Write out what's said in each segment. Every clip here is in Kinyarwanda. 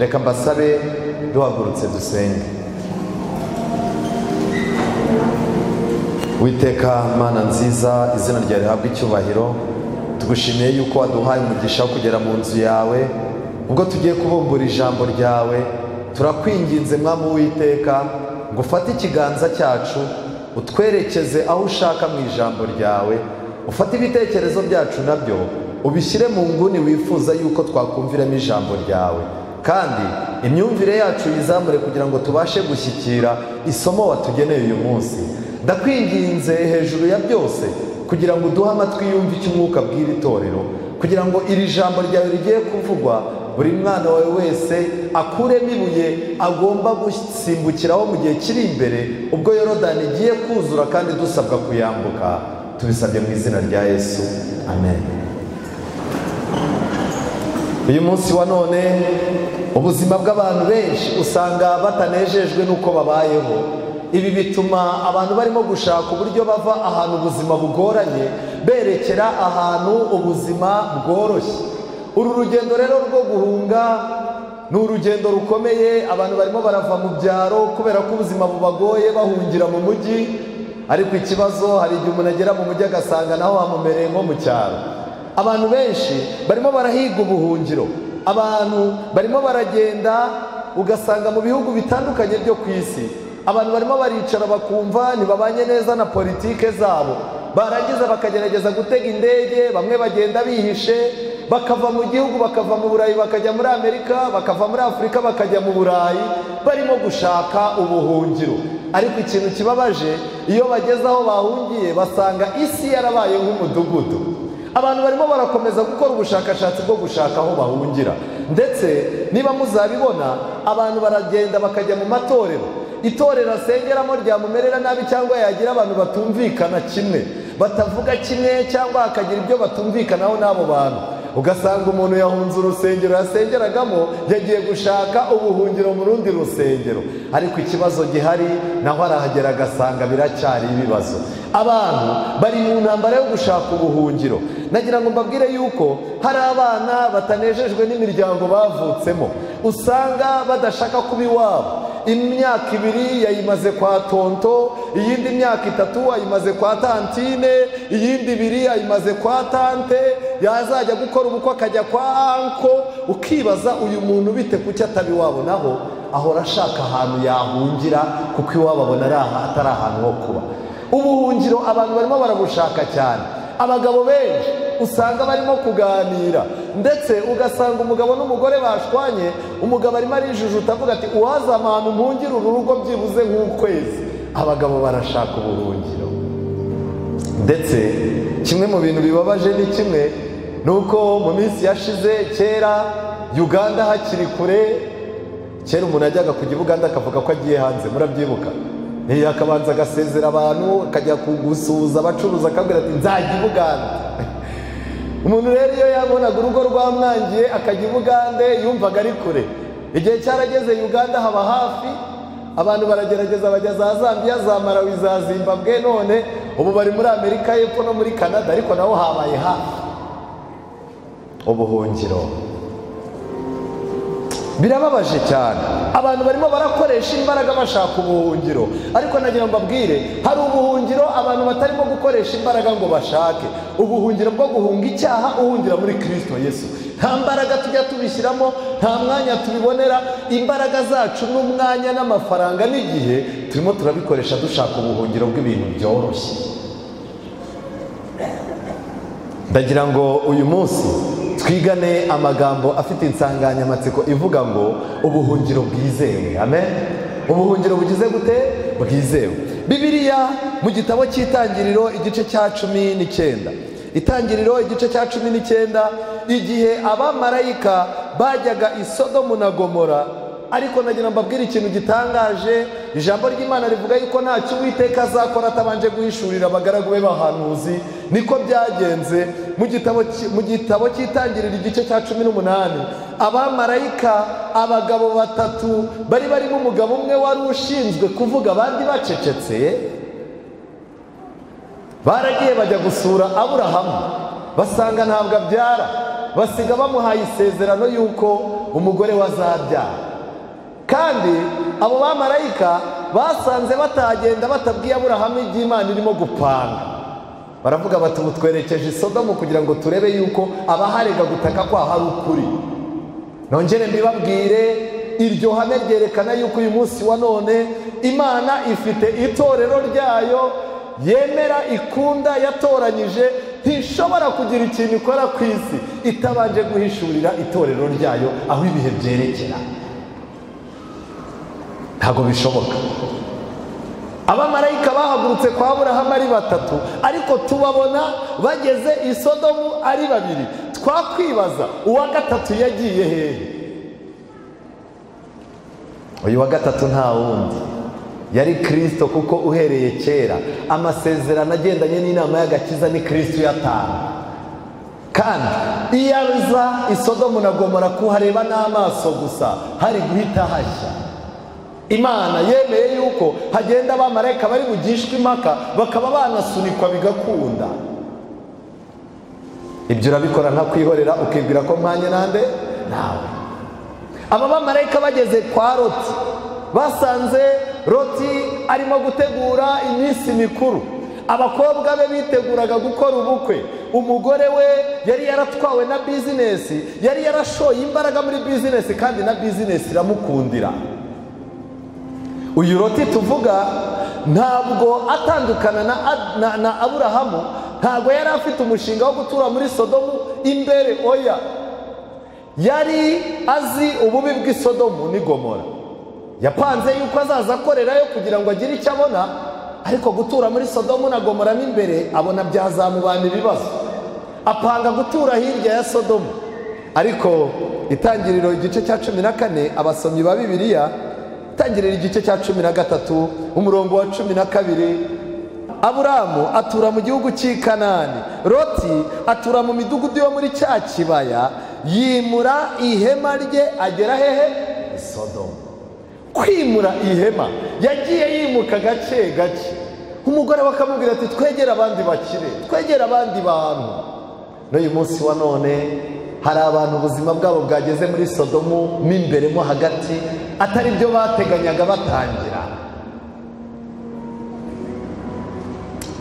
reka mbasabe duhagurutse dusenge witeka mana nziza izina ryawe rihabwa icyubahiro tugushimiye yuko waduhaye umugisha wo kugera mu nzu yawe ubwo tugiye kubumbura ijambo ryawe turakwinginze mwami witeka ngo ufate ikiganza cyacu utwerekeze aho ushaka mu ijambo ryawe ufate ibitekerezo byacu nabyo ubishyire mu nguni wifuza yuko twakumviramo ijambo ryawe kandi imyumvire yacu yizamure kugira ngo tubashe gushyikira isomo watugeneye uyu munsi ndakwinginze hejuru ya byose kugira ngo uduhe amatwi yumve icyo umwuka bw'iri torero kugira ngo iri jambo ryawe rigiye kuvugwa buri mwana wawe wese akuremo ibuye agomba gusimbukiraho mu gihe kiri imbere ubwo yorodani igiye kuzura kandi dusabwa kuyambuka tubisabye mu izina rya yesu amen uyu munsi wa none ubuzima bw'abantu benshi usanga batanejejwe n'uko babayeho ibi bituma abantu barimo gushaka uburyo bava ahantu ubuzima bugoranye berekera ahantu ubuzima bworoshye uru rugendo rero rwo guhunga ni urugendo rukomeye abantu barimo barava mu byaro kubera ko ubuzima bubagoye bahungira mu mujyi ariko ikibazo hari igihe umuntu agera mu mujyi agasanga naho hamumereye nko mu cyaro abantu benshi barimo barahiga ubuhungiro abantu barimo baragenda ugasanga mu bihugu bitandukanye byo ku isi abantu barimo baricara bakumva ntibabanye neza na politike zabo barangiza bakagerageza gutega indege bamwe bagenda bihishe bakava mu gihugu bakava mu burayi bakajya muri amerika bakava muri afurika bakajya mu burayi barimo gushaka ubuhungiro ariko ikintu kibabaje iyo bageze aho bahungiye basanga isi yarabaye nk'umudugudu abantu barimo barakomeza gukora ubushakashatsi bwo gushaka aho bahungira ndetse niba muzabibona abantu baragenda bakajya mu matorero itorero asengeramo ryamumerera nabi cyangwa yagira abantu batumvikana kimwe batavuga kimwe cyangwa hakagira ibyo batumvikanaho n'abo bantu ugasanga umuntu yahunze urusengero yasengeragamo yagiye gushaka ubuhungiro mu rundi rusengero ariko ikibazo gihari naho arahagera agasanga biracyari ibibazo abantu bari mu ntambara yo gushaka ubuhungiro nagira ngo mbabwire yuko hari abana batanejejwe n'imiryango bavutsemo usanga badashaka kuba iwabo imyaka ibiri yayimaze kwa tonto iyindi myaka itatu ayimaze kwa tantine iyindi ibiri ayimaze kwa tante yazajya gukora ubukwe akajya kwa anko ukibaza uyu muntu bite kuki ataba iwabo naho ahora ashaka ahantu yahungira kuko iwabo abona atari ahantu ho kuba ubuhungiro abantu barimo barabushaka cyane abagabo benshi usanga barimo kuganira ndetse ugasanga umugabo n'umugore bashwanye umugabo arimo arijujuta avuga ati uwazamana ahantu mpungire uru rugo byibuze nk'ukwezi abagabo barashaka ubuhungiro ndetse kimwe mu bintu bibabaje ni kimwe ni uko mu minsi yashize kera uganda hakiri kure kera umuntu ajyaga kujya Uganda akavuga ko agiye hanze murabyibuka akabanza agasezera abantu akajya kugusuhuza abacuruza akabwira ati nzajya i bugande umuntu rero iyo yabonaga urugo rwamwangiye akajya i bugande yumvaga ari kure igihe cyarageze uganda haba hafi abantu baragerageza bajya za zambia za marawi za zimbabwe none ubu bari muri amerika y'epfo no muri canada ariko naho habaye hafi ubuhungiro birababaje cyane abantu barimo barakoresha imbaraga bashaka ubuhungiro ariko nagira ngo mbabwire hari ubuhungiro abantu batarimo gukoresha imbaraga ngo bashake ubuhungiro bwo guhunga icyaha uhungira muri kirisito yesu nta mbaraga tujya tubishyiramo nta mwanya tubibonera imbaraga zacu n'umwanya n'amafaranga n'igihe turimo turabikoresha dushaka ubuhungiro bw'ibintu byoroshye ndagira ngo uyu munsi twigane amagambo afite insanganyamatsiko ivuga ngo ubuhungiro bwizewe amen ubuhungiro bugize gute bwizewe bibiriya mu gitabo cy'itangiriro igice cya cumi n'icyenda itangiriro igice cya cumi n'icyenda igihe abamarayika bajyaga isodomu na gomora ariko nagira mbabwire ikintu gitangaje ijambo ry'imana rivuga yuko ntacyo uwiteka azakora atabanje guhishurira abagaragu be bahanuzi niko byagenze mu gitabo cy'itangiriro igice cya cumi n'umunani abamarayika abagabo batatu bari barimo umugabo umwe wari ushinzwe kuvuga abandi bacecetse baragiye bajya gusura aburahamu basanga ntabwo abyara basiga bamuhaye isezerano y'uko umugore wazabyara kandi abo bamarayika basanze batagenda batabwiye aburahamu iby'imana irimo gupanga baravuga bati ubu twerekeje isodomu kugira ngo turebe yuko abaharega gutaka kwaho ari ukuri nongere mbibabwire iryo hame ryerekana yuko uyu munsi wa none imana ifite itorero ryayo yemera ikunda yatoranyije ntishobora kugira ikintu ikora ku isi itabanje guhishurira itorero ryayo aho ibihe byerekera ntabwo bishoboka abamarayika bahagurutse kwa aburahamu ari batatu ariko tubabona bageze i sodomu ari babiri twakwibaza uwa gatatu yagiye hehe uyu wa gatatu nta wundi yari kirisito kuko uhereye kera amasezerano agendanye n'inama y'agakiza ni kirisito uyatanga kandi iyo aza isodomu na gomora kuhareba n'amaso gusa hari guhita hashya imana yemeye yuko hagenda abamarayika bari bugishwe impaka bakaba banasunikwa bigakunda ibyo urabikora nkakwihorera ukibwira ko mwanya nande nawe aba bamarayika bageze kwa roti basanze roti arimo gutegura iminsi mikuru abakobwa be biteguraga gukora ubukwe umugore we yari yaratwawe na bizinesi yari yarashoye imbaraga muri bizinesi kandi na bizinesi iramukundira uyu roti tuvuga ntabwo atandukana na aburahamu ntabwo yari afite umushinga wo gutura muri sodomu imbere oya yari azi ububi bw'isodomu n'igomora yapanze yuko azaza akorerayo kugira ngo agire icyo abona ariko gutura muri sodomu na gomora n'imbere abona byazamubana ibibazo apanga gutura hirya ya sodomu ariko itangiriro igice cya cumi na kane abasomyi ba bibiliya itangiriro igice cya cumi na gatatu umurongo wa cumi na kabiri aburamu atura mu gihugu cy'i kanani roti atura mu midugudu yo muri cya kibaya yimura ihema rye agera hehe isodomu kwimura ihema yagiye yimuka gake gake umugore we akamubwira ati twegere abandi bakire twegere abandi bantu n'uyu munsi wa none hari abantu ubuzima bwabo bwageze muri sodomu mo imbere mo hagati atari byo bateganyaga batangira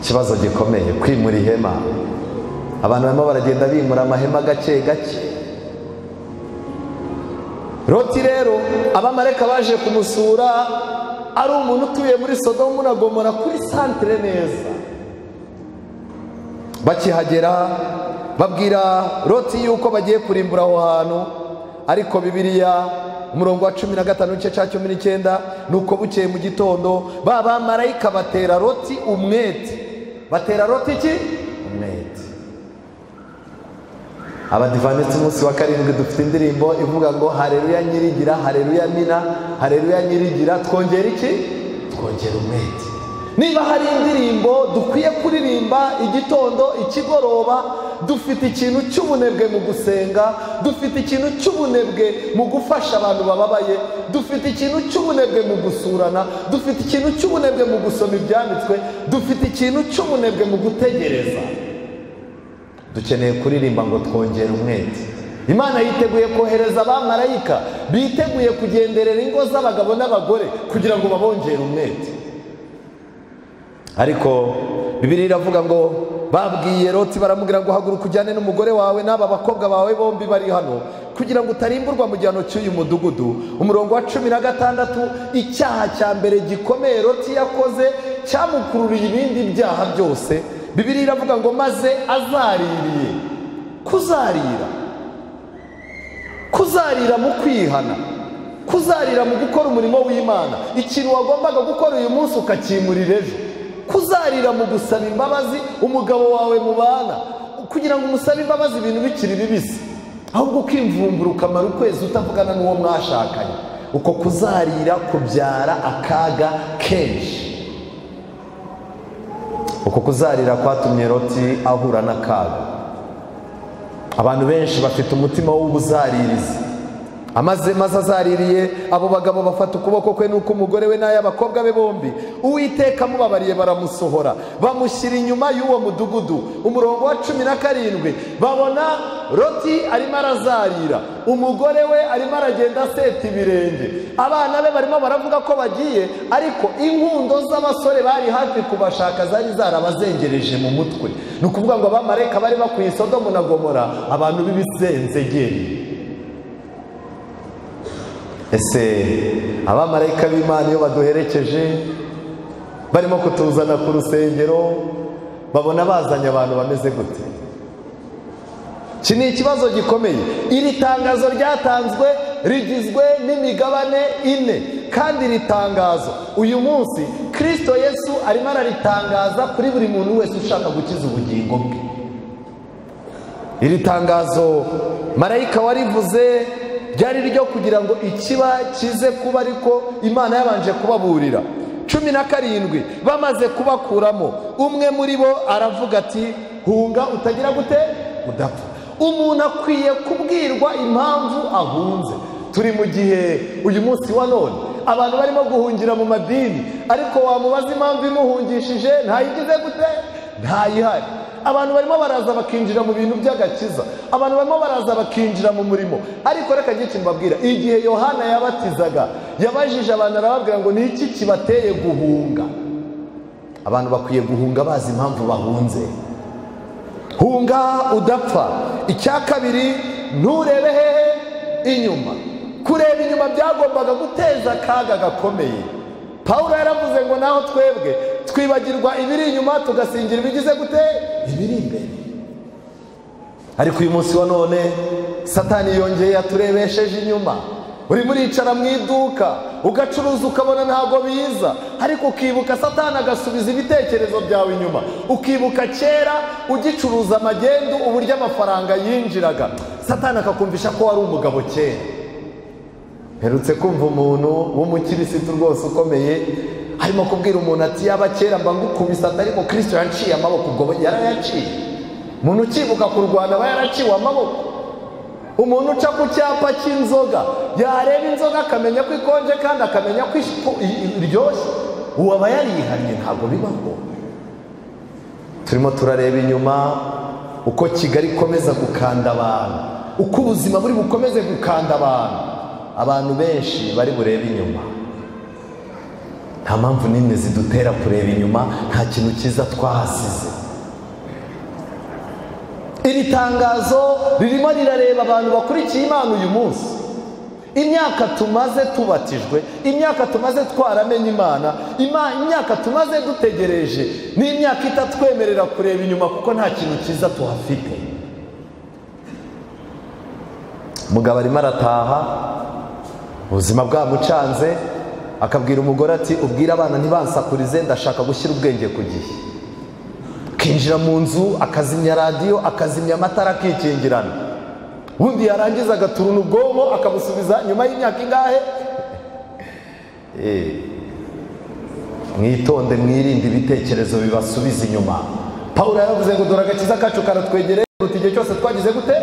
ikibazo gikomeye kwimura ihema abantu barimo baragenda bimura amahema gake gake roti rero abamareka baje kumusura ari umuntu utuye muri sodomu na gomora kuri santire neza bakihagera babwira roti yuko bagiye kurimbura aho hantu ariko bibiriya umurongo wa cumi na gatanu n'igice cya cumi n'icyenda ni uko bukeye mu gitondo ba bamarayika batera roti umwete batera roti iki umwete abadivanisi umunsi wa karindwi dufite indirimbo ivuga ngo hareruya nyirigira hareruya nina hareruya nyirigira twongera iki twongera umwete niba hari indirimbo dukwiye kuririmba igitondo ikigoroba dufite ikintu cy'ubunebwe mu gusenga dufite ikintu cy'ubunebwe mu gufasha abantu bababaye dufite ikintu cy'ubunebwe mu gusurana dufite ikintu cy'ubunebwe mu gusoma ibyanditswe dufite ikintu cy'ubunebwe mu gutegereza dukeneye kuririmba ngo twongere umwete imana yiteguye kohereza abamarayika biteguye kugenderera ingo z'abagabo n'abagore kugira ngo babongere umwete ariko bibiri iravuga ngo babwiye roti baramubwira ngo haguruka ujyane n'umugore wawe n'aba bakobwa bawe bombi bari hano kugira ngo utarimburwa mu gihano cy'uyu mudugudu umurongo wa cumi na gatandatu icyaha cya mbere gikomeye roti yakoze cyamukururiye ibindi byaha byose bibiri iravuga ngo maze azaririye kuzarira kuzarira mu kwihana kuzarira mu gukora umurimo w'imana ikintu wagombaga gukora uyu munsi ukakimurira ejo kuzarira mu gusaba imbabazi umugabo wawe mubana kugira ngo umusabe imbabazi ibintu bikiri bibisi ahubwo ukimvumbura ukamara ukwezi utavugana n'uwo mwashakanye uko kuzarira kubyara akaga kenshi uko kuzarira kwatumye roti ahura n'akaga abantu benshi bafite umutima w'ubuzaririzi amaze maze azaririye abo bagabo bafata ukuboko kwe n'uko umugore we n'ay'abakobwa be bombi uwiteka amubabariye baramusohora bamushyira inyuma y'uwo mudugudu umurongo wa cumi na karindwi babona loti arimo arazarira umugore we arimo aragenda aseta ibirenge abana be barimo baravuga ko bagiye ariko inkundo z'abasore bari hafi kubashaka zari zarabazengereje mu mutwe ni ukuvuga ngo abamarayika bari bakwiye sodomu na gomora abantu b'ibizenzegeri ese abamarayika b'imana iyo baduherekeje barimo kutuzana ku rusengero babona bazanye abantu bameze gute iki ni ikibazo gikomeye iri tangazo ryatanzwe rigizwe n'imigabane ine kandi iri tangazo uyu munsi kirisito yesu arimo araritangaza kuri buri muntu wese ushaka gukiza ubugingo bwe iri tangazo marayika warivuze ryari ryo kugira ngo ikiba kize kuba ariko imana yabanje kubaburira cumi na karindwi bamaze kubakuramo umwe muri bo aravuga ati hunga utagira gute udapfa umuntu akwiye kubwirwa impamvu ahunze turi mu gihe uyu munsi wa none abantu barimo guhungira mu madini ariko wamubaza impamvu imuhungishije ntayigize gute ntayihari abantu barimo baraza bakinjira mu bintu by'agakiza abantu barimo baraza bakinjira mu murimo ariko reka gice mbabwira igihe yohana yabatizaga yabajije abantu arababwira ngo ni iki kibateye guhunga abantu bakwiye guhunga bazi impamvu bahunze hunga udapfa icya kabiri nturebe hehe inyuma kureba inyuma byagombaga guteza akaga gakomeye pawulo yaravuze ngo naho twebwe twibagirwa ibiri inyuma tugasingira ibigize gute ibiri imbere ariko uyu munsi wa none satani yongeye yaturebesheje inyuma urimo uricara mu iduka ugacuruza ukabona ntabwo biza ariko ukibuka satani agasubiza ibitekerezo byawe inyuma ukibuka kera ugicuruza amagendu uburyo amafaranga yinjiraga satani akakumvisha ko wari umugabo kera mperutse kumva umuntu w'umukirisitu rwose ukomeye arimo kubwira umuntu ati yaba kera mba ngukubise ariko kirisito yaciye amaboko ubwo yarayaciye umuntu ukibuka kurwana aba yaraciwe amaboko umuntu uca ku cyapa cy'inzoga yareba inzoga akamenya ko ikonje kandi akamenya ko iryoshye ubu aba yarihannye ntabwo bibaho turimo turareba inyuma uko kigali ikomeza gukanda abantu uko ubuzima buri bukomeze gukanda abantu abantu benshi bari burebe inyuma nta mpamvu nini zidutera kureba inyuma nta kintu cyiza twahasize iri tangazo ririmo rirareba abantu bakurikiye imana uyu munsi imyaka tumaze tubatijwe imyaka tumaze twaramenye imana imyaka tumaze dutegereje ni imyaka itatwemerera kureba inyuma kuko nta kintu cyiza tuhafite umugabo arimo arataha ubuzima bwamucanze akabwira umugore ati ubwire abana ntibansakurize ndashaka gushyira ubwenge ku gihe akinjira mu nzu akazimya radiyo akazimya amatara akikingirana ubundi yarangiza agaturuna ubwonko akabusubiza nyuma y'imyaka ingahe mwitonde mwirinde ibitekerezo bibasubiza inyuma paul yaravuze ngo dore agakiza kacu karatwegereye kuruta igihe cyose twagize gute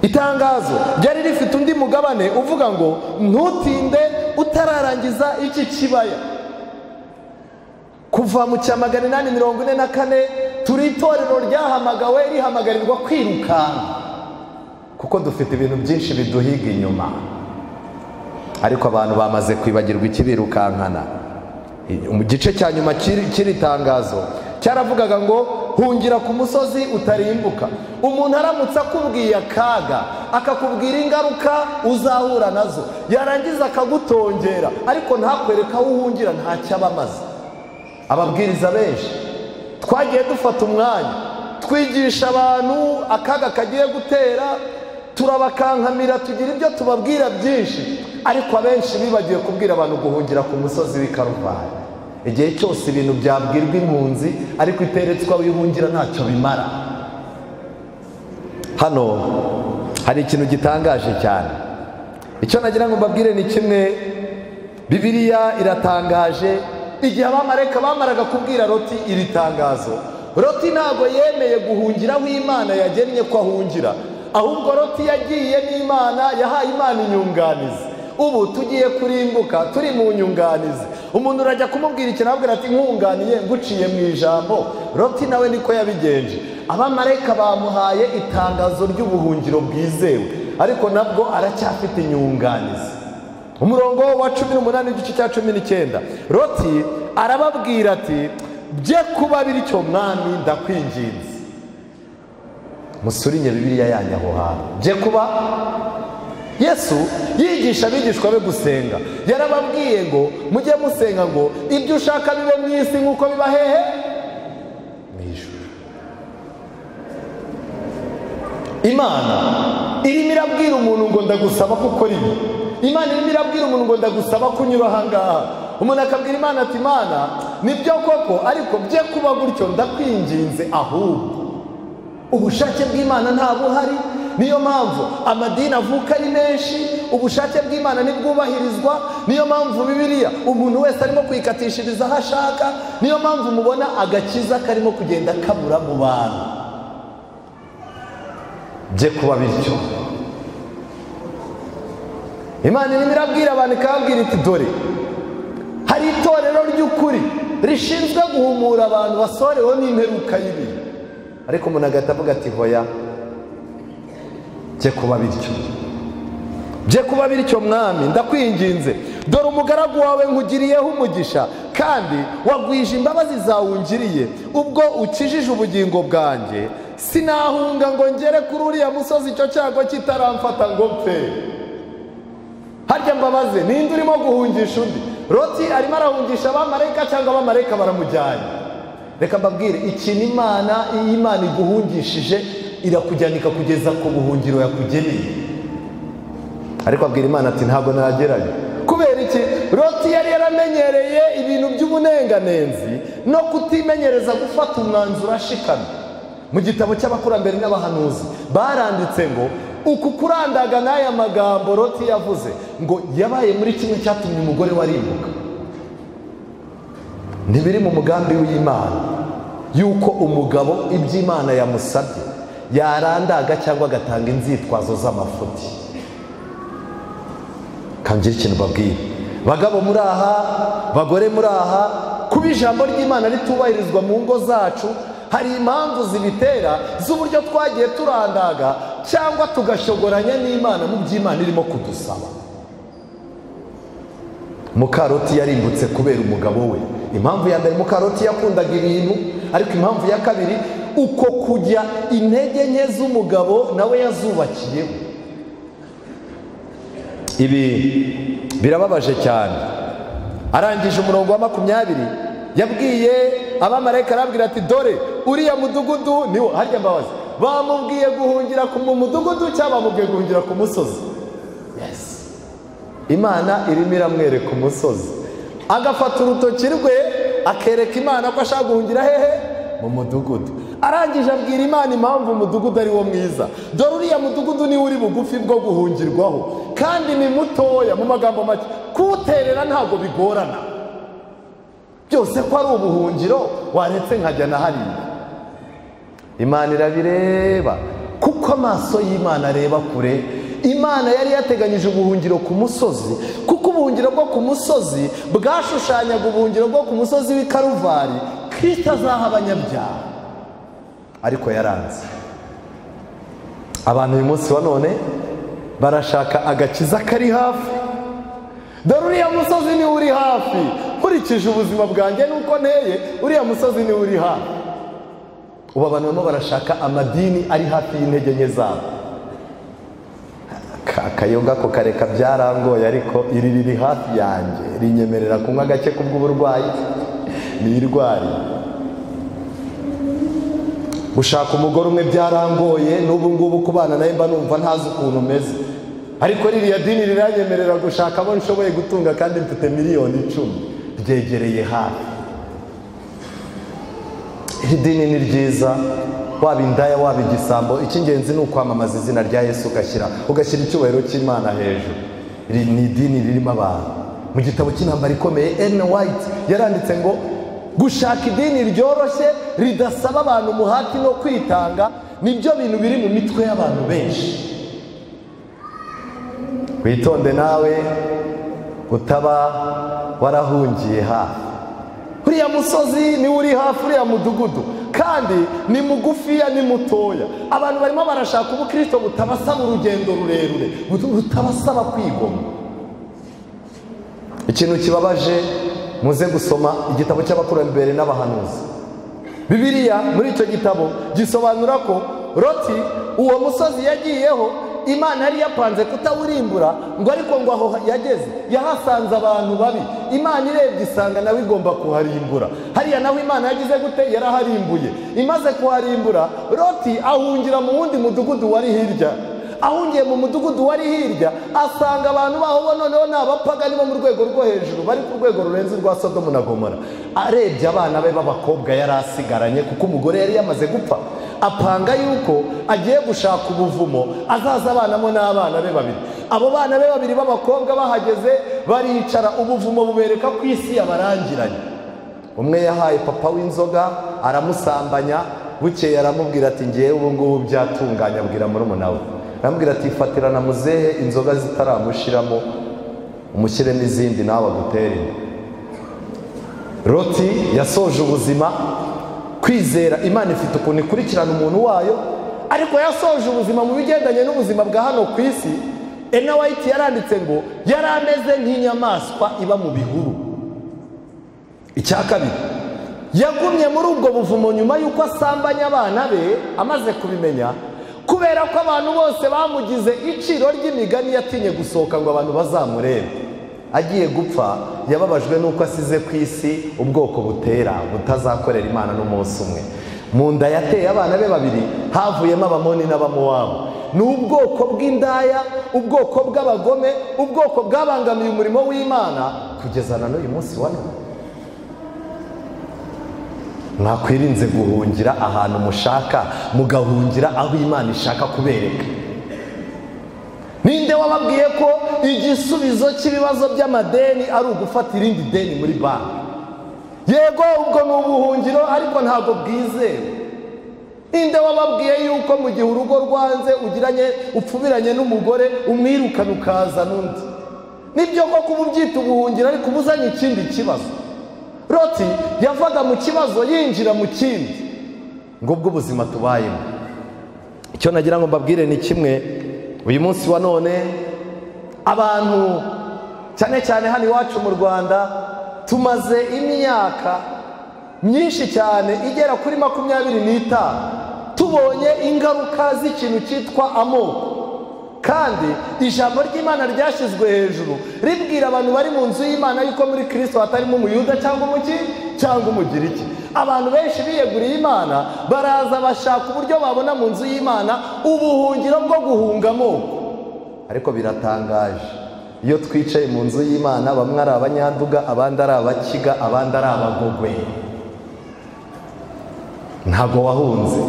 itangazo ryari rifite undi mugabane uvuga ngo ntutinde utararangiza iki kibaya kuva mu cya magana inani mirongo ine na kane turi itorero ryahamagawe rihamagarirwa kwirukanka kuko dufite ibintu byinshi biduhiga inyuma ariko abantu bamaze kwibagirwa ikibirukankana mu gice cya nyuma cy'iri tangazo cyaravugaga ngo hungira ku musozi utarimbuka umuntu aramutse akubwiye akaga akakubwira ingaruka uzahura nazo yarangiza akagutongera ariko ntakwereka aho uhungira ntacyo aba amaze ababwiriza benshi twagiye dufata umwanya twigisha abantu akaga kagiye gutera turabakankamira tugira ibyo tubabwira byinshi ariko abenshi bibagiwe kubwira abantu guhungira ku musozi w'ikaruvani igihe cyose ibintu byabwirwa impunzi ariko iteretswe wihungira ntacyo bimara hano hari ikintu gitangaje cyane icyo nagira ngo mbabwire ni kimwe bibiriya iratangaje igihe abamareka bamaraga kubwira roti iri tangazo roti ntabwo yemeye guhungira aho imana yagennye ko ahungira ahubwo roti yagiye n'imana yahaye imana inyunganizi ubu tugiye kurimbuka turi mu nyunganizi umuntu urajya kumubwira ikintu ababwira ati nkunganiye nguciye mu ijambo roti nawe niko yabigenje abamarayika bamuhaye itangazo ry'ubuhungiro bwizewe ariko nabwo aracyafite inyunganizi umurongo wa cumi n'umunani igice cya cumi n'icyenda roti arababwira ati bye kuba bityo mwami ndakwinginze musurinye bibiriya yanyu aho hantu bye kuba yesu yigisha abigishwa be gusenga yarababwiye ngo mujye musenga ngo ibyo ushaka bibe mu isi nk'uko biba hehe mu ijuru imana irimo irabwira umuntu ngo ndagusaba ko ukora ibi imana irimo irabwira umuntu ngo ndagusaba ko unyura ahangaha umuntu akabwira imana ati imana nibyo koko ariko bye kuba gutyo ndakwinginze ahubwo ubushake bw'imana ntabuhari niyo mpamvu amadini avuka ari menshi ubushake bw'imana ntibwubahirizwa niyo mpamvu bibiliya umuntu wese arimo kuyikatishiriza aho ashaka niyo mpamvu mubona agakiza karimo kugenda kabura mu bantu bye kuba bityo imana irimo irabwira abantu ikababwira iti dore hari itorero ry'ukuri rishinzwe guhumura abantu basoreweho n'imperuka y'ibihe ariko umuntu agahita avuga ati hoya bye kuba bityo bye kuba bityo mwami ndakwinginze dore umugaragu wawe nkugiriyeho umugisha kandi wagwije imbabazi zawe ungiriye ubwo ukijije ubugingo bwanjye sinahunga ngo ngere kuri uriya musozi icyo cyago kitaramfata ngo mfe harya mbabaze ninde urimo guhungisha undi roti arimo arahungisha abamarayika cyangwa abamarayika baramujyanye reka mbabwire ikintu imana iyi imana iguhungishije irakujyana ikakugeza ku buhungiro yakugeneye ariko abwira imana ati ntabwo nagerayo kubera iki roti yari yaramenyereye ibintu by'ubunenganenzi no kutimenyereza gufata umwanzuro ashikamye mu gitabo cy'abakurambere n'abahanuzi baranditse ngo uku kurandaga n'aya magambo roti yavuze ngo yabaye muri kimwe cyatumye umugore warimbuka ntibiri mu mugambi w'imana y'uko umugabo iby'imana yamusabye yarandaga cyangwa agatanga inzitwazo z'amafuti kangira ikintu babwira bagabo muri aha bagore muri aha kuba ijambo ry'imana ritubahirizwa mu ngo zacu hari impamvu zibitera z'uburyo twagiye turandaga cyangwa tugashogoranya n'imana mu by'imana irimo kudusaba mukaroti yarimbutse kubera umugabo we impamvu ya mbere mukaroti yakundaga ibintu ariko impamvu ya kabiri uko kujya intege nke z'umugabo nawe yazubakiyeho ibi birababaje cyane arangije umurongo wa makumyabiri yabwiye abamarayika arabwira ati dore uriya mudugudu niwo harya mbabazi bamubwiye guhungira ku mudugudu cyangwa bamubwiye guhungira ku musozi imana irimo iramwereka umusozi agafata urutoki rwe akereka imana ko ashaka guhungira hehe mu mudugudu arangije abwira imana impamvu umudugudu ari wo mwiza dore uriya mudugudu niwe uri bugufi bwo guhungirwaho kandi ni mutoya mu magambo make kuwuterera ntabwo bigorana byose ko ari ubuhungiro waretse nkajya na hariya imana irabireba kuko amaso y'imana areba kure imana yari yateganyije ubuhungiro ku musozi kuko ubuhungiro bwo ku musozi bwashushanyaga ubuhungiro bwo ku musozi w'i karuvari kristo azaha abanyabyaha ariko yaranze abantu uyu munsi wa none barashaka agakiza kari hafi dore uriya musozi niwe uri hafi nkurikije ubuzima bwanjye nuko nteye uriya musozi niwe uri hafi ubu abantu barimo barashaka amadini ari hafi y'intege nke zabo akayoga ko kareka byarangoye ariko iri riri hafi yanjye rinyemerera kunywa gake kubw'uburwayi nirwariye gushaka umugore umwe byarangoye n'ubu ngubu kubana nawe mba numva ntazi ukuntu umeze ariko ririya dini riranyemerera gushaka abo nshoboye gutunga kandi mfite miliyoni icumi ryegereye hafi iri dini ni ryiza waba indaya waba igisambo icy'ingenzi ni ukwamamaza izina rya yesu ugashyira ugashyira icyubahiro cy'imana hejuru iri ni idini ririmo abantu mu gitabo cy'intambara ikomeye eni wayiti yaranditse ngo gushaka idini ryoroshye ridasaba abantu umuhati no kwitanga nibyo bintu biri mu mitwe y'abantu benshi witonde nawe utaba warahungiye hafi uriya musozi niwe uri hafi uriya mudugudu kandi ni mugufiya ni mutoya abantu barimo barashaka ubukristo butabasaba urugendo rurerure butabasaba kwigomwa ikintu kibabaje muze gusoma igitabo cy'abakurambere n'abahanuzi bibiliya muri icyo gitabo gisobanura ko roti uwo musozi yagiyeho imana yari yapanze kutawurimbura ngo ariko ngo aho yageze yahasanze abantu babi imana irebye isanga nawe igomba kuharimbura hariya nawe imana yagize gute yaraharimbuye imaze kuharimbura roti ahungira mu wundi mudugudu wari hirya ahungiye mu mudugudu wari hirya asanga abantu baho bo noneho ni abapagani bo mu rwego rwo hejuru bari ku rwego rurenze urwa sodomu na gomora arebye abana be b'abakobwa yari asigaranye kuko umugore yari yamaze gupfa apanga yuko agiye gushaka ubuvumo azaza abanamo n'abana be babiri abo bana be babiri b'abakobwa bahageze baricara ubuvumo bubereka ku isi yabarangiranye umwe yahaye papa w'inzoga aramusambanya bukeye aramubwira ati ngewe ubu ngubu byatunganye abwira murumuna we arambwira ati fatirana muzehe inzoga zitaramushiramo umushyiremo izindi nawe agutere inda." roti yasoje ubuzima kwizera imana ifite ukuntu ikurikirana umuntu wayo ariko yasoje ubuzima mu bigendanye n'ubuzima bwa hano ku isi ena wayiti yaranditse ngo yari ameze nk'inyamaswa iba mu bihuru icya kabiri yagumye muri ubwo buvumo nyuma y'uko asambanya abana be amaze kubimenya kubera ko abantu bose bamugize iciro ry'imigani yatinye gusohoka ngo abantu bazamurebe agiye gupfa yababajwe n'uko asize ku isi ubwoko butera butazakorera imana n'umunsi umwe mu nda yateye abana be babiri havuyemo abamoni n'abamuwabu ni ubwoko bw'indaya ubwoko bw'abagome ubwoko bwabangamiye umurimo w'imana kugeza na n'uyu munsi wa none mwakwirinze guhungira ahantu mushaka mugahungira aho imana ishaka kubereka ninde wababwiye ko igisubizo cy'ibibazo by'amadeni ari ugufata irindi deni muri banki yego ubwo ni ubuhungiro ariko ntabwo bwizewe ninde wababwiye yuko mu gihe urugo rwanze ugiranye upfubiranye n'umugore umwirukana ukazana undi nibyo koko uba ubyita ubuhungiro ariko uba uzanye ikindi kibazo roti yavaga mu kibazo yinjira mu kindi ngubwo ubuzima tubayemo icyo nagira ngo mbabwire ni kimwe uyu munsi wa none abantu cyane cyane hano iwacu mu rwanda tumaze imyaka myinshi cyane igera kuri makumyabiri n'itanu tubonye ingaruka z'ikintu cyitwa amoko kandi ijambo ry'imana ryashyizwe hejuru ribwira abantu bari mu nzu y'imana yuko muri kirisito hatarimo umuyuda cyangwa umugi cyangwa umugiriki abantu benshi biyeguriye imana baraza bashaka uburyo babona mu nzu y'imana ubuhungiro bwo guhunga amoko ariko biratangaje iyo twicaye mu nzu y'imana bamwe ari abanyanduga abandi ari abakiga abandi ari abagogwe ntabwo wahunze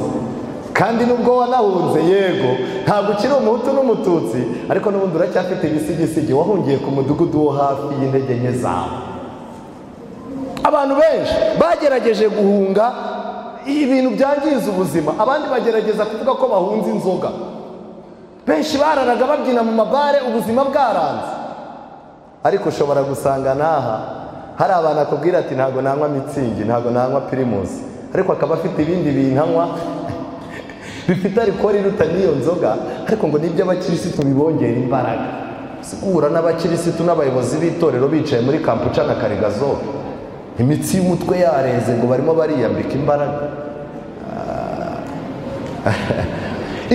kandi nubwo wanahunze yego ntabwo ukiri umuhutu n'umututsi ariko n'ubundi uracyafite ibisigisigi wahungiye ku mudugudu wo hafi y'intege nke zawe abantu benshi bagerageje guhunga ibintu byangiza ubuzima abandi bagerageza kuvuga ko bahunze inzoga benshi bararaga babyina mu mabare ubuzima bwaranze ariko ushobora gusanga n'aha hari abantu akubwira ati ntabwo nanywa mitsingi ntabwo nanywa pirimusi ariko akaba afite ibindi bintu anywa bifite arikori iruta n'iyo nzoga ariko ngo nibyo abakirisitu bibongera imbaraga guhura n'abakirisitu n'abayobozi b'itorero bicaye muri kampuca na karigazobe imitsi y'umutwe yareze ngo barimo bariyambika imbaraga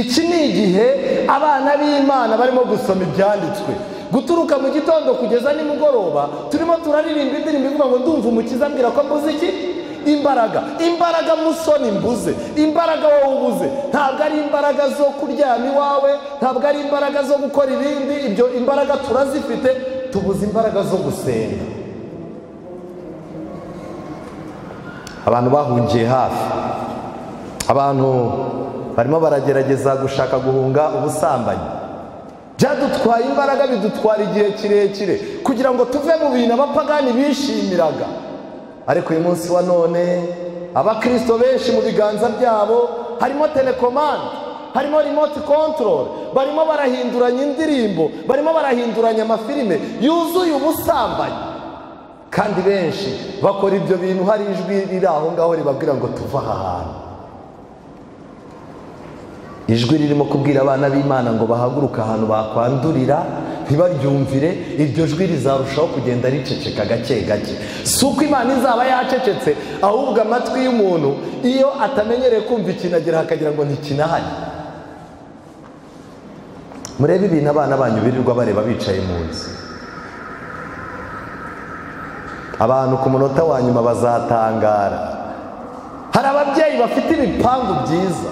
iki ni igihe abana b'imana barimo gusoma ibyanditswe guturuka mu gitondo kugeza nimugoroba turimo turaririmba indirimbo ivuga ngo ndumva umukiza ambwira ko mbuze iki imbaraga imbaraga musoni mbuze imbaraga wowe ubuze ntabwo ari imbaraga zo kuryama iwawe ntabwo ari imbaraga zo gukora ibindi ibyo imbaraga turazifite tubuze imbaraga zo gusenga abantu bahungiye hafi abantu barimo baragerageza gushaka guhunga ubusambanyi byadutwaye imbaraga bidutwara igihe kirekire kugira ngo tuve mu bintu abapagani bishimiraga ariko uyu munsi wa none abakirisito benshi mu biganza byabo harimo telekomande harimo rimoti kontorore barimo barahinduranya indirimbo barimo barahinduranya amafilime yuzuye ubusambanyi kandi benshi bakora ibyo bintu hari ijwi riri aho ngaho ribabwira ngo tuve aha hantu ijwi ririmo kubwira abana b'imana ngo bahaguruke ahantu bakwandurira ntibaryumvire iryo jwi rizarushaho kugenda riceceka gake gake si uko imana izaba yacecetse ahubwo amatwi y'umuntu iyo atamenyereye kumva ikintu agira akagira ngo ntikinahari murebe ibintu abana banyu birirwa bareba bicaye mu nzu abantu ku munota wa nyuma bazatangara hari ababyeyi bafite ibipangu byiza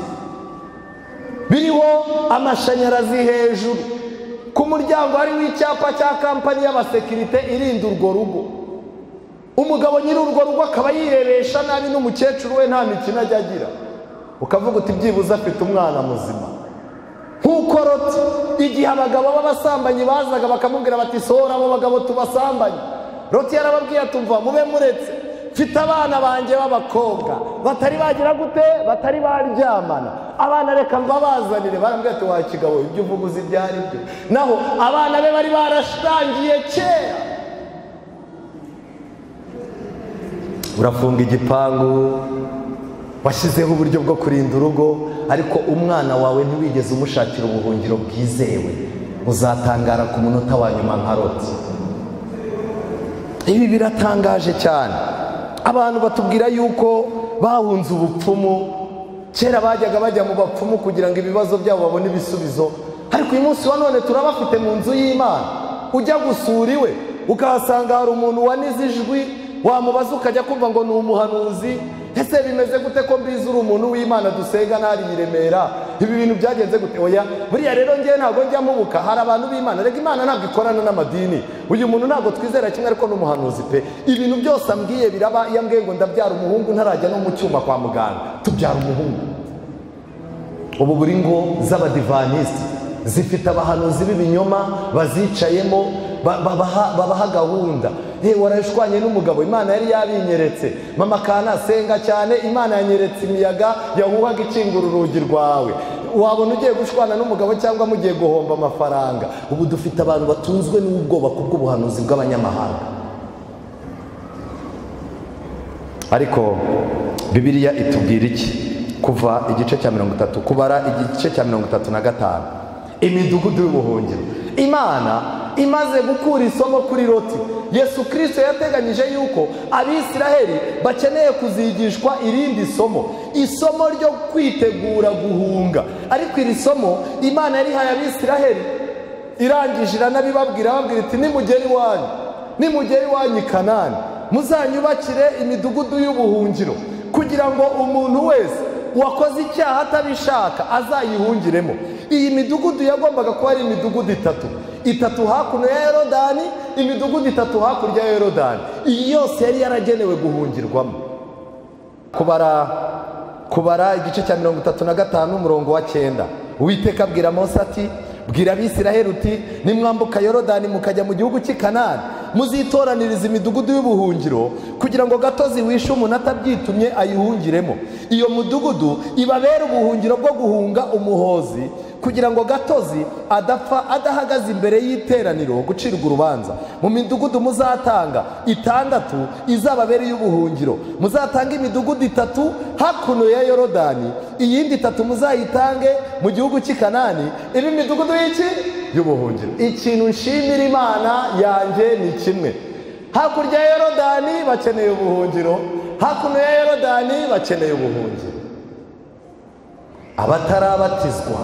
biriho amashanyarazi hejuru ku muryango hariho icyapa cya kampani y'abasekirite irinda urwo rugo umugabo nyiri urwo rugo akaba yirebesha nabi n'umukecuru we nta mikino ajya agira ukavuga uti byibuze afite umwana muzima nk'ukorotse igihe abagabo b'abasambanyi bazaga bakamubwira bati sohora abo bagabo tubasambanye roti yarababwiye atumva mube muretse mfite abana banjye b'abakobwa batari bagira gute batari baryamana abana reka mbabazanire barambwira ati wa kigabo ibyo uvuga uzi ibyo ari byo naho abana be bari barashangiye kera urafunga igipangu washyizeho uburyo bwo kurinda urugo ariko umwana wawe ntiwigeze umushakira ubuhungiro bwizewe uzatangara ku munota wa nyuma nka roti ibi biratangaje cyane abantu batubwira yuko bahunze ubupfumu kera bajyaga bajya mu bapfumu kugira ngo ibibazo byabo babone ibisubizo ariko uyu munsi wa none turabafite mu nzu y'imana ujya gusura iwe ukahasanga hari umuntu wanize ijwi wamubaza ukajya kumva ngo ni umuhanuzi ese bimeze gute ko mbizi uri umuntu w'imana dusenga ntari i remera ibi bintu byagenze gute oya buriya rero ngewe ntabwo njya mubuka hari abantu b'imana reka imana ntabwo ikorana n'amadini uyu muntu ntabwo twizera kimwe ariko n'umuhanuzi pe ibintu byose ambwiye biraba iyo ambwiye ngo ndabyara umuhungu ntarajya no mu cyuma kwa muganga tubyara umuhungu ubu buri ngo z'abadivanisiti zifite abahanuzi b'ibinyoma bazicayemo babaha gahunda yewe warashwanye n'umugabo imana yari yabinyeretse mama kana senga cyane imana yanyeretse imiyaga yahuhaga ikingura urugi rwawe wabona ugiye gushwana n'umugabo cyangwa mugiye guhomba amafaranga ubu dufite abantu batunzwe n'ubwoba kubw'ubuhanuzi bw'abanyamahanga ariko bibiriya itubwira iki kuva igice cya mirongo itatu kubara igice cya mirongo itatu na gatanu imidugudu y'ubuhungiro imana imaze gukura isomo kuri roti yesu kirisito yateganyije yuko abisiraheli bakeneye kuzigishwa irindi somo isomo ryo kwitegura guhunga ariko iri somo imana yarihaye abisiraheli irangije iranabibabwira babwira iti nimugera iwanyu nimugera iwanyu i kanani muzanyubakire imidugudu y'ubuhungiro kugira ngo umuntu wese wakoze icyaha atabishaka azayihungiremo iyi midugudu yagombaga kuba ari imidugudu itatu itatu hakuno ya yorodani imidugudu itatu hakurya ya yorodani iyi yose yari yaragenewe guhungirwamo kubara kubara igice cya mirongo itatu na gatanu umurongo wa cyenda uwiteka abwira Mose ati bwira abisiraheli uti nimwambuka yorodani mukajya mu gihugu cy'i kanani muzitoraniriza imidugudu y'ubuhungiro kugira ngo gatozi wishe umuntu atabyitumye ayihungiremo iyo mudugudu ibabere ubuhungiro bwo guhunga umuhozi kugira ngo gatozi adapfa adahagaze imbere y'iteraniro gucirwa urubanza mu midugudu muzatanga itandatu izababera iy'ubuhungiro muzatanga imidugudu itatu hakuno ya yorodani iyindi itatu muzayitange mu gihugu cy'i kanani iba imidugudu y'iki y'ubuhungiro ikintu nshimira imana yanjye ni kimwe hakurya ya yorodani bakeneye ubuhungiro hakuno ya yorodani bakeneye ubuhungiro abatarabatizwa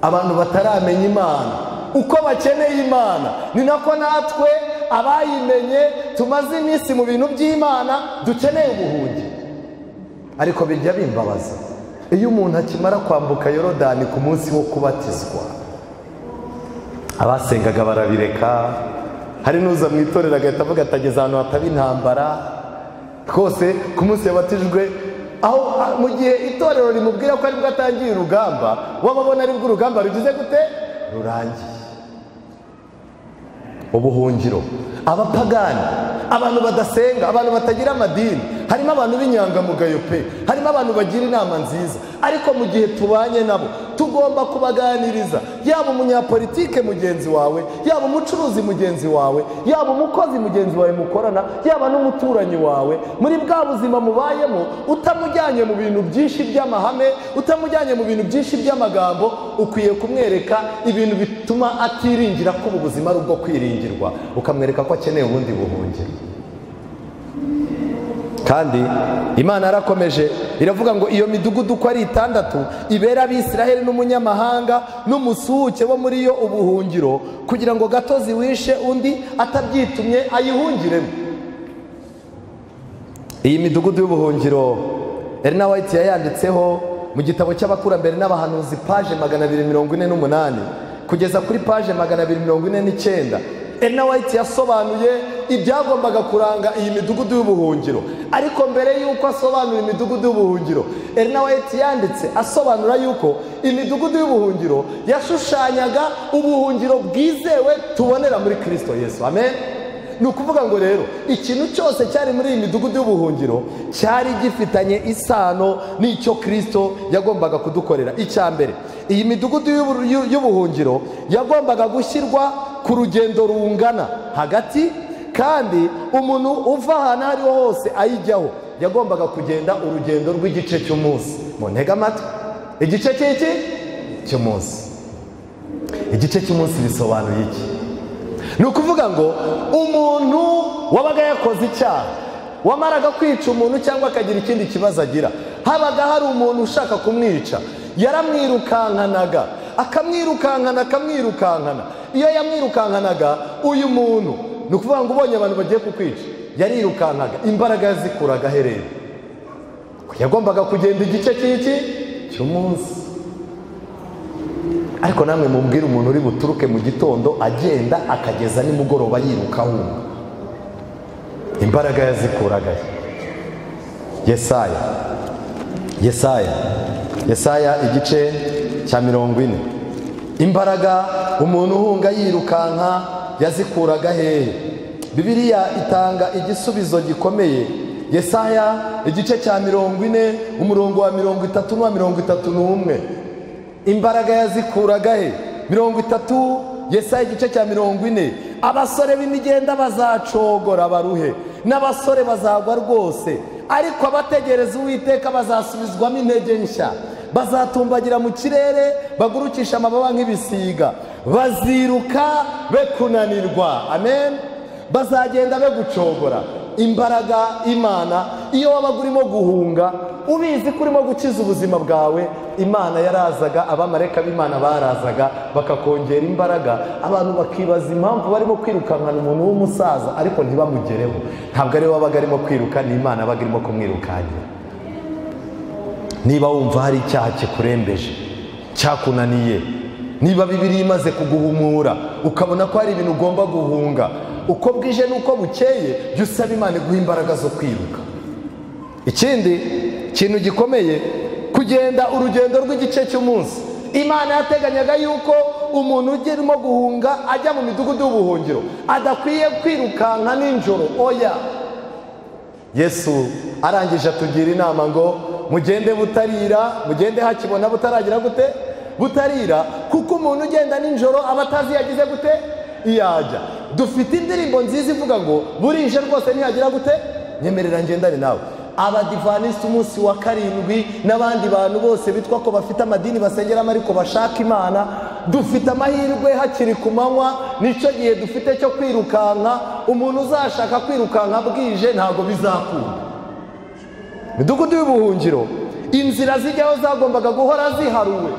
abantu bataramenya imana uko bakeneye imana ni nako natwe abayimenye tumaze iminsi mu bintu by'imana dukeneye ubuhungi ariko bijya bimbabaza iyo umuntu akimara kwambuka yorodani ku munsi wo kubatizwa abasengaga barabireka hari n'uza mu itorero agahita avuga atageze ahantu hataba intambara twose ku munsi yabatijwe aho mu gihe itorero rimubwira ko aribwo atangiye urugamba wababona aribwo urugamba rugize gute rurangiye ubuhungiro abapagani abantu badasenga abantu batagira amadini harimo abantu b'inyangamugayo pe harimo abantu bagira inama nziza ariko mu gihe tubanye nabo tugomba kubaganiriza yaba umunyapolitike mugenzi wawe yaba umucuruzi mugenzi wawe yaba umukozi mugenzi wawe mukorana yaba n'umuturanyi wawe muri bwa buzima mubayemo utamujyanye mu bintu byinshi by'amahame utamujyanye mu bintu byinshi by'amagambo ukwiye kumwereka ibintu bituma atiringira ko ubu buzima ari ubwo kwiringirwa ukamwereka ko akeneye ubundi buhungiro kandi imana yarakomeje iravuga ngo iyo midugudu uko ari itandatu ibera abisiraheli n'umunyamahanga n'umusuhuke wo muri yo ubuhungiro kugira ngo gatozi wishe undi atabyitumye ayihungiremo iyi midugudu y'ubuhungiro erina wayiti yayanditseho mu gitabo cy'abakurambere n'abahanuzi paje magana abiri mirongo ine n'umunani kugeza kuri paje magana abiri mirongo ine n'icyenda Ena White yasobanuye ibyagombaga kuranga iyi midugudu y'ubuhungiro ariko mbere y'uko asobanura imidugudu y'ubuhungiro Ena White yanditse asobanura y'uko imidugudu y'ubuhungiro yashushanyaga ubuhungiro bwizewe tubonera muri kirisito Yesu amen ni ukuvuga ngo rero ikintu cyose cyari muri iyi midugudu y'ubuhungiro cyari gifitanye isano n'icyo kirisito yagombaga kudukorera icya mbere iyi midugudu y'ubuhungiro yagombaga gushyirwa ku rugendo rungana hagati kandi umuntu uva ahantu aho ariho hose ayijyaho yagombaga kugenda urugendo rw'igice cy'umunsi mu ntege amatwi igice cy'iki cy'umunsi igice cy'umunsi bisobanuye iki ni ukuvuga ngo umuntu wabaga yakoze icyaha wamaraga kwica umuntu cyangwa akagira ikindi kibazo agira habaga hari umuntu ushaka kumwica yaramwirukankanaga akamwirukankana akamwirukankana iyo yamwirukankanaga uyu muntu ni ukuvuga ngo ubonye abantu bagiye kukwica yarirukankaga imbaraga yazikuraga ahereye yagombaga kugenda igice cy'iki cy'umunsi ariko namwe mubwire umuntu uri buturuke mu gitondo agenda akageza nimugoroba yiruka ahunga imbaraga yazikuraga yesaya yesaya yesaya igice cya mirongo ine imbaraga umuntu uhunga yirukanka yazikuraga hehe bibiriya itanga igisubizo gikomeye yesaya igice cya mirongo ine umurongo wa mirongo itatu n'uwa mirongo itatu n'umwe imbaraga yazikuraga he mirongo itatu yesaya igice cya mirongo ine abasore b'imigenda bazacogora baruhe n'abasore bazagwa rwose ariko abategereza uwiteka bazasubizwamo intege nshya bazatumbagira mu kirere bagurukisha amababa nk'ibisiga baziruka be kunanirwa amen bazagenda be gucogora imbaraga imana iyo wabaga urimo guhunga ubizi ko urimo gukiza ubuzima bwawe imana yarazaga abamareka b'imana barazaga bakakongera imbaraga abantu bakibaza impamvu barimo kwirukankana umuntu w'umusaza ariko ntibamugereho ntabwo ariwe wabaga arimo kwiruka ni imana yabaga irimo kumwirukankira niba wumva hari icyaha kikurembeje cyakunaniye niba bibiri imaze kuguhumura ukabona ko hari ibintu ugomba guhunga uko bwije n'uko bukeye jya usaba imana iguha imbaraga zo kwiruka ikindi kintu gikomeye kugenda urugendo rw'igice cy'umunsi imana yateganyaga yuko umuntu urimo guhunga ajya mu midugudu y'ubuhungiro adakwiye kwirukanka nijoro oya yesu arangije atugira inama ngo mugende butarira mugende hakibona butaragira gute butarira kuko umuntu ugenda nijoro aba atazi iyo agize gute iyo ajya dufite indirimbo nziza ivuga ngo burije rwose ntiyagira gute nyemerera ngendane nawe abadivanisi umunsi wa karindwi n'abandi bantu bose bitwa ko bafite amadini basengeramo ariko bashaka imana dufite amahirwe hakiri ku manywa nicyo gihe dufite cyo kwirukanka umuntu uzashaka kwirukanka bwije ntabwo bizakunda midugudu y'ubuhungiro inzira zijyaho zagombaga guhora ziharuwe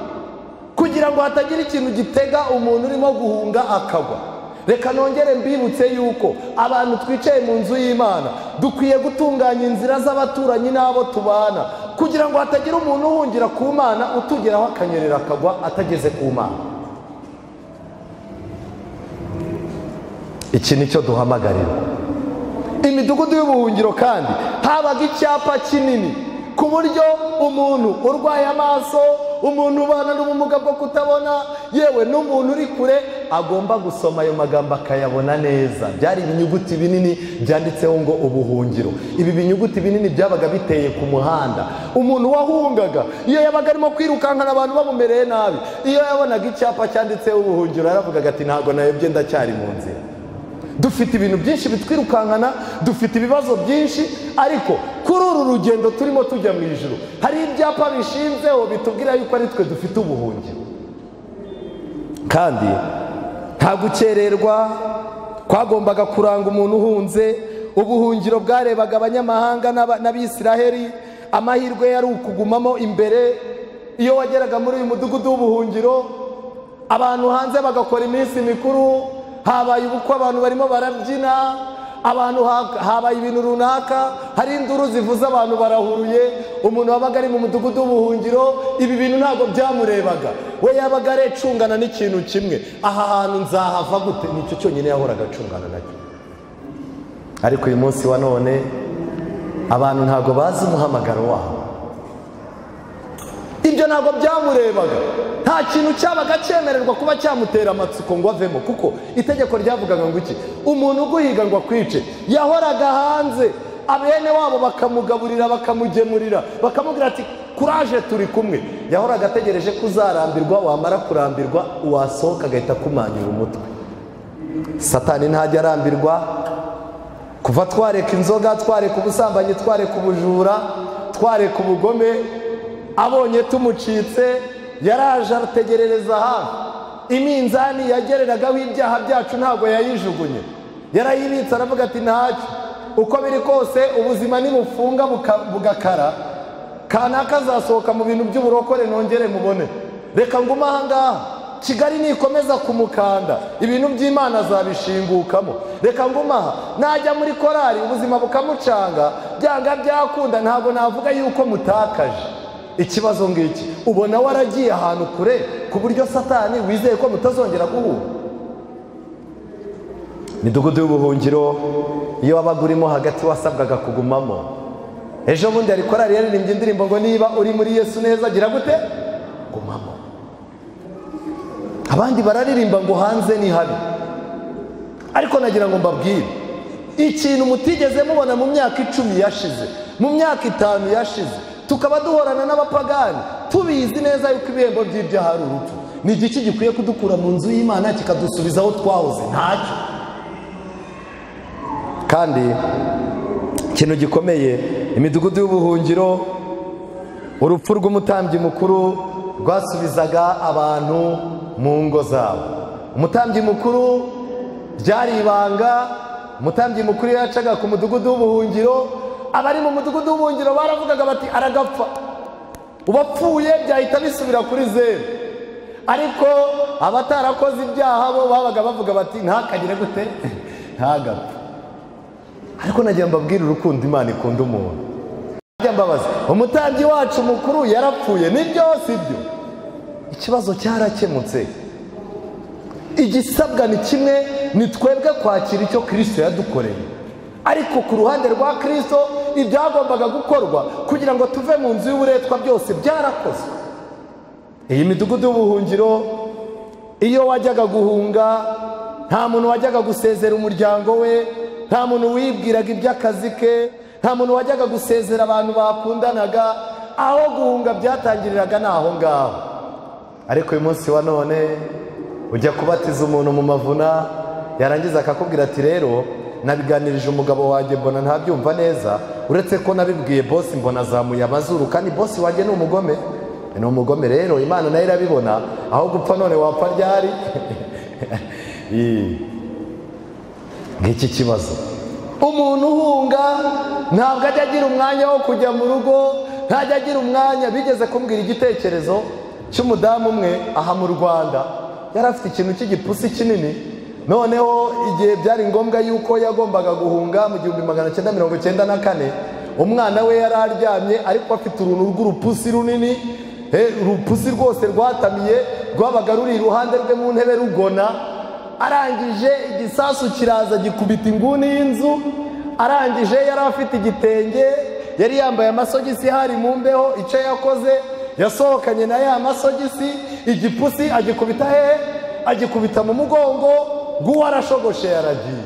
kugira ngo hatagira ikintu gitega umuntu urimo guhunga akagwa reka nongere mbibutse yuko abantu twicaye mu nzu y'imana dukwiye gutunganya inzira z'abaturanyi n'abo tubana kugira ngo hatagira umuntu uhungira ku mana utugeraho akanyerera akagwa atageze ku mana iki ni cyo duhamagarirwa imidugudu y'ubuhungiro kandi habaga icyapa kinini ku buryo umuntu urwaye amaso umuntu ubana n'ubumuga bwo kutabona yewe n'umuntu uri kure agomba gusoma ayo magambo akayabona neza byari ibinyuguti binini byanditseho ngo ubuhungiro ibi binyuguti binini byabaga biteye ku muhanda umuntu wahungaga iyo yabaga arimo kwirukankana abantu bamumereye nabi iyo yabonaga icyapa cyanditseho ubuhungiro yaravugaga ati ntabwo nayobye ndacyari mu nzira dufite ibintu byinshi bitwirukankana dufite ibibazo byinshi ariko kuri uru rugendo turimo tujya mu ijoro hari ibyapa bishinzeho bitubwira yuko ari twe dufite ubuhungiro kandi nta gukererwa kwagombaga kuranga umuntu uhunze ubuhungiro bwarebaga abanyamahanga n'abisiraheli amahirwe yari ukugumamo imbere iyo wageraga muri uyu mudugudu w'ubuhungiro abantu hanze bagakora iminsi mikuru habaye ubukwe abantu barimo barabyina abantu habaye ibintu runaka hari induru zivuze abantu barahuruye umuntu wabaga ari mu mudugudu w'ubuhungiro ibi bintu ntabwo byamurebaga we yabaga arecungana n'ikintu kimwe aha hantu nzahava gute nicyo cyonyine yahoraga acungana nacyo ariko uyu munsi wa none abantu ntabwo bazi umuhamagaro wabo ibyo ntabwo byamurebaga nta kintu cyabaga cyemererwa kuba cyamutera amatsiko ngo avemo kuko itegeko ryavugaga ngo iki umuntu uguhiga ngo akwice yahoraga hanze abene wabo bakamugaburira bakamugemurira bakamubwira ati kuraje turi kumwe yahoraga ategereje ko uzarambirwa wamara kurambirwa wasohoka agahita akumanyura umutwe satani ntajya arambirwa kuva twareka inzoga twareka ubusambanyi twareka ubujura twareka ubugome abonye tumucitse yaraje ategerereza hafi iminzani yagereragaho ibyaha byacu ntabwo yayijugunye yarayibitse aravuga ati ntacyo uko biri kose ubuzima nibufunga bugakara kanaka azasohoka mu bintu by'uburokore nongere mubone reka ngume ahangaha kigali nikomeza kumukanda ibintu by'imana zabishingukamo reka ngume aha najya muri korari ubuzima bukamucanga byanga byakunda ntabwo navuga yuko mutakaje ikibazo ngiki ubona waragiye ahantu kure ku buryo satani wizeye ko mutazongera guhura imidugudu y'ubuhungiro iyo wabaga urimo hagati wasabwaga kugumamo ejo bundi hari korari yaririmbye indirimbo ngo niba uri muri yesu neza gira gute gumamo abandi bararirimba ngo hanze ni habi ariko nagira ngo mbabwire ikintu mutigeze mubona mu myaka icumi yashize mu myaka itanu yashize tukaba duhorana n'abapagani tubizi neza yuko ibihembo by'ibyaha ari urupfu ni igiki gikwiye kudukura mu nzu y'imana kikadusubiza aho twahoze ntacyo kandi ikintu gikomeye imidugudu y'ubuhungiro urupfu rw'umutambyi mukuru rwasubizaga abantu mu ngo zabo umutambyi mukuru byari ibanga umutambyi mukuru yacaga ku mudugudu w'ubuhungiro abari mu mudugudu w'ubuhungiro baravugaga bati aragapfa ubapfuye byahita bisubira kuri zeru ariko abatarakoze ibyaha bo babaga bavuga bati ntakagire gute ntagapfa ariko nagira mbabwire urukundo imana ikunda umuntu najya mbabaza umutambyi wacu mukuru yarapfuye ni byose ibyo ikibazo cyarakemutse igisabwa ni kimwe ni twebwe kwakira icyo kirisito yadukoreye ariko ku ruhande rwa kirisito ibyagombaga gukorwa kugira ngo tuve mu nzu y'uburetwa byose byarakozwe iyi midugudu y'ubuhungiro iyo wajyaga guhunga nta muntu wajyaga gusezera umuryango we nta muntu wibwiraga iby'akazi ke nta muntu wajyaga gusezera abantu bakundanaga aho guhunga byatangiriraga ni aho ngaho ariko uyu munsi wa none ujya kubatiza umuntu mu mavuna yarangiza akakubwira ati rero nabiganirije umugabo wanjye mbona ntabyumva neza uretse ko nabibwiye bosi mbona azamuye amazuru kandi bosi wanjye ni umugome ni umugome rero imana nayo irabibona aho gupfa none wapfa ryari ngiki kibazo umuntu uhunga ntabwo ajya agira umwanya wo kujya mu rugo ntajya agira umwanya bigeze kumbwira igitekerezo cy'umudamu umwe aha mu rwanda yari afite ikintu cy'igipusi kinini noneho igihe byari ngombwa yuko yagombaga guhunga mu gihumbi magana cyenda mirongo icyenda na kane umwana we yari aryamye ariko afite uruntu rw'urupusi runini urupusi rwose rwatamiye rwabaga ruri iruhande rwe mu ntebe rugona arangije igisasu kiraza gikubita inguni y'inzu arangije yari afite igitenge yari yambaye amasogisi hari mu mbeho icyo yakoze yasohokanye na ya masogisi igipusi agikubita he agikubita mu mugongo ng'uwo arashogoshe yaragiye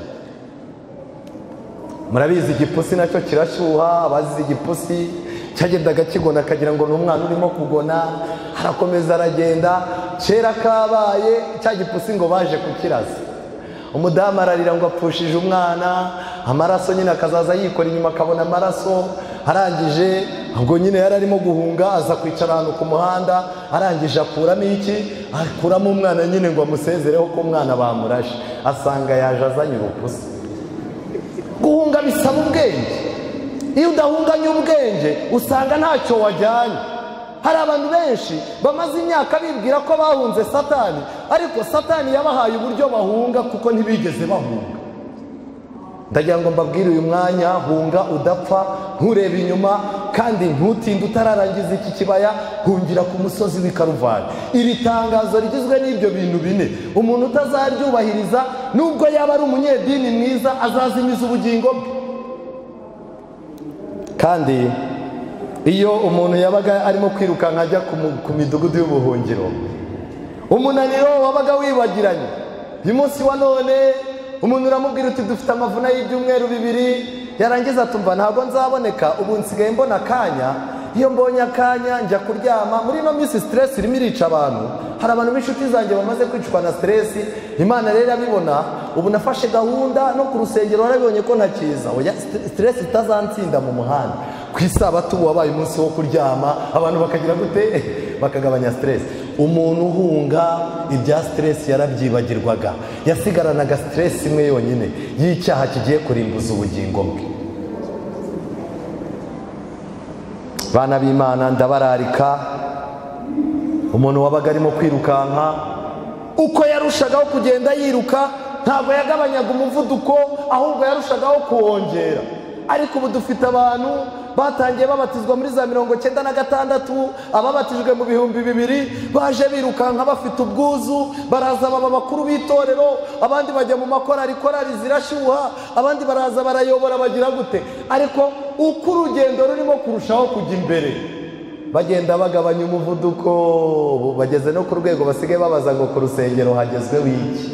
murabizi igipusi nacyo kirashyuha abazize igipusi cyagendaga kigona akagira ngo ni umwana urimo kugona arakomeza aragenda kera kabaye cya gipusi ngo baje kukiraza umudamu ararira ngo apfushije umwana amaraso nyine akazaza yikora inyuma akabona amaraso arangije ubwo nyine yari arimo guhunga aza kwicara ahantu ku muhanda arangije akuramo iki akuramo umwana nyine ngo amusezereho ko umwana bamurashe asanga yaje azanye urupusi guhunga bisaba ubwenge iyo udahunganye ubwenge usanga ntacyo wajyanye hari abantu benshi bamaze imyaka bibwira ko bahunze satani ariko satani yabahaye uburyo bahunga kuko ntibigeze bahunga ndagira ngo mbabwire uyu mwanya hunga udapfa nturebe inyuma kandi ntutinde utararangiza iki kibaya hungira ku musozi w'i karuvani iri tangazo rigizwe n'ibyo bintu bine umuntu utazaryubahiriza nubwo yaba ari umunyedini mwiza azazimiza ubugingo bwe kandi iyo umuntu yabaga arimo kwirukanka ajya ku midugudu y'ubuhungiro umunaniro wabaga wibagiranye uyu munsi wa none umuntu uramubwira uti dufite amavuna y'ibyumweru bibiri yarangiza atumva ntabwo nzaboneka ubu nsigaye mbona akanya iyo mbonye akanya njya kuryama muri ino minsi siteresi irimo irica abantu hari abantu b'inshuti zanjye bamaze kwicwa na siteresi imana rero irabibona ubu nafashe gahunda no ku rusengero warabibonye ko ntakiza oya siteresi itazansinda mu muhanda ku isabato ubu wabaye umunsi wo kuryama abantu bakagira gute bakagabanya siteresi umuntu uhunga ibya siteresi yarabyibagirwaga yasigaranaga siteresi imwe yonyine y'icyaha kigiye kurimbuza ubugingo bwe bana b'imana ndabararika umuntu wabaga arimo kwirukanka uko yarushagaho kugenda yiruka ntabwo yagabanyaga umuvuduko ahubwo yarushagaho kuwongera ariko ubu dufite abantu batangiye babatizwa muri za mirongo cyenda na gatandatu ababatijwe mu bihumbi bibiri baje birukanka bafite ubwuzu baraza baba bakuru b'itorero abandi bajya mu makorari korari zirashyuha abandi baraza barayobora bagira gute ariko uko urugendo rurimo kurushaho kujya imbere bagenda bagabanya umuvuduko bageze no ku rwego basigaye babaza ngo ku rusengero hagezweho iki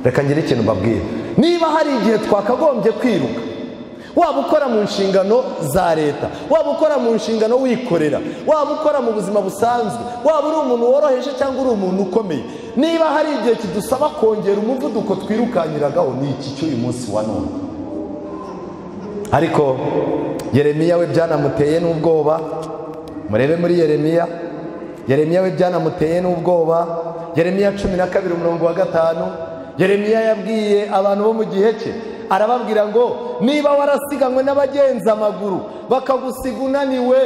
reka ngire ikintu mbabwira niba hari igihe twakagombye kwiruka waba ukora mu nshingano za leta waba ukora mu nshingano wikorera waba ukora mu buzima busanzwe waba uri umuntu woroheje cyangwa uri umuntu ukomeye niba hari igihe kidusaba kongera umuvuduko twirukankiragaho ni iki cy'uyu munsi wa none ariko yeremiya we byanamuteye n'ubwoba murebe muri yeremiya yeremiya we byanamuteye n'ubwoba yeremiya cumi na kabiri umurongo wa gatanu yeremiya yabwiye abantu bo mu gihe cye arababwira ngo niba warasiganwe n'abagenza amaguru bakagusiga unaniwe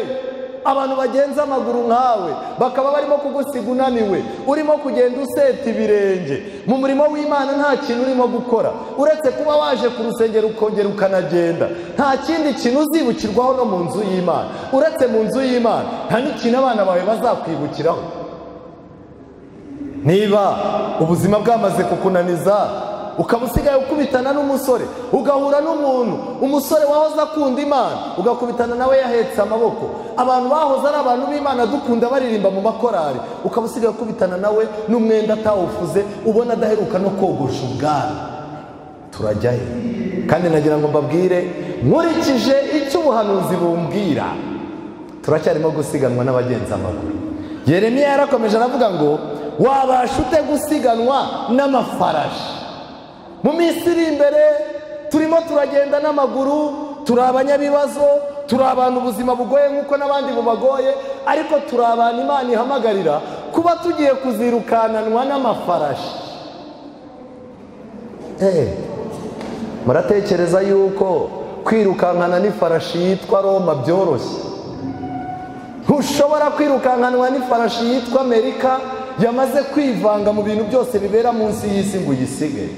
abantu bagenza amaguru nkawe bakaba barimo kugusiga unaniwe urimo kugenda useta ibirenge mu murimo w'imana nta kintu urimo gukora uretse kuba waje ku rusengero ukongera ukanagenda nta kindi kintu uzibukirwaho no mu nzu y'imana uretse mu nzu y'imana nta n'ikintu abana bawe bazakwibukiraho niba ubuzima bwamaze kukunaniza ukaba usigaye ukubitana n'umusore ugahura n'umuntu umusore wahoze akunda imana ugakubitana nawe yahetse amaboko abantu bahoze ari abantu b'imana dukunda baririmba mu makorari ukaba usigaye ukubitana nawe n'umwenda atawufuze ubona adaheruka no kogosha ubwari turajyayo kandi nagira ngo mbabwire nkurikije icyo ubuhanuzi bumbwira turacyarimo gusiganwa n'abagenzi amaguru yeremiya yarakomeje aravuga ngo wabasha ute gusiganwa n'amafarashi mu minsi iri imbere turimo turagenda n'amaguru turi abanyabibazo turi abantu ubuzima bugoye nk'uko n'abandi bubagoye ariko turi abantu imana ihamagarira kuba tugiye kuzirukananwa n'amafarashi muratekereza yuko kwirukankana n'ifarashi yitwa roma byoroshye ntushobora kwirukankanwa n'ifarashi yitwa amerika yamaze kwivanga mu bintu byose bibera munsi y'isi ngo uyisige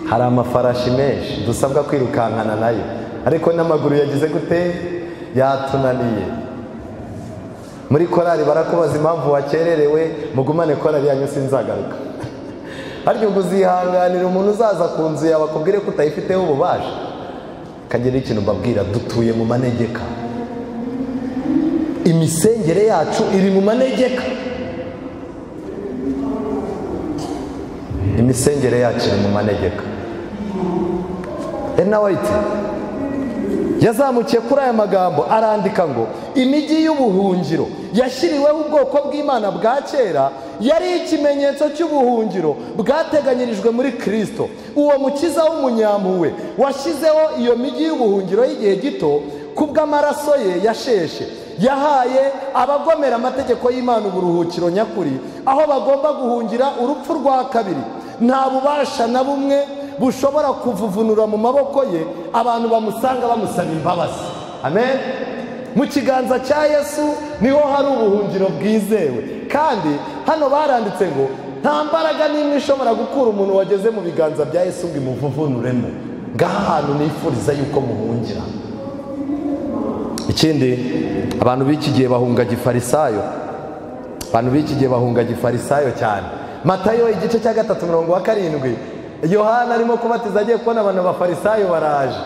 hari amafarashi menshi dusabwa kwirukankana nayo ariko n'amaguru yagize gute yatunaniye muri korari barakubaza impamvu wakererewe mugumane korari yanyu sinzagaruka ariko ngo uzihanganira umuntu uzaza ku nzu yawe akubwire ko utayifiteho ububasha kagira ikintu mbabwira dutuye mu manegeka imisengere yacu iri mu manegeka imisengere yacu iri mu manegeka ena wayiti yazamukiye kuri aya magambo arandika ngo imijyi y'ubuhungiro yashyiriweho ubwoko bw'imana bwa kera yari ikimenyetso cy'ubuhungiro bwateganyirijwe muri kirisito uwo mukiza w'umunyampuwe washyizeho iyo mijyi y'ubuhungiro y'igihe gito kubw'amaraso ye yasheshe yahaye abagomera amategeko y'imana uburuhukiro nyakuri aho bagomba guhungira urupfu rwa kabiri nta bubasha na bumwe bushobora kuvuvunura mu maboko ye abantu bamusanga bamusaba imbabazi amen mu kiganza cya yesu niho hari ubuhungiro bwizewe kandi hano baranditse ngo nta mbaraga n'imwe ishobora gukura umuntu wageze mu biganza bya yesu ngo imuvuvunuremo ngaha hantu nifuriza yuko muhungira ikindi abantu b'iki gihe bahunga gifarisayo abantu b'iki gihe bahunga gifarisayo cyane matayo igice cya gatatu mirongo wa karindwi yohana arimo kubatiza agiye kubona abantu abafarisayo baraje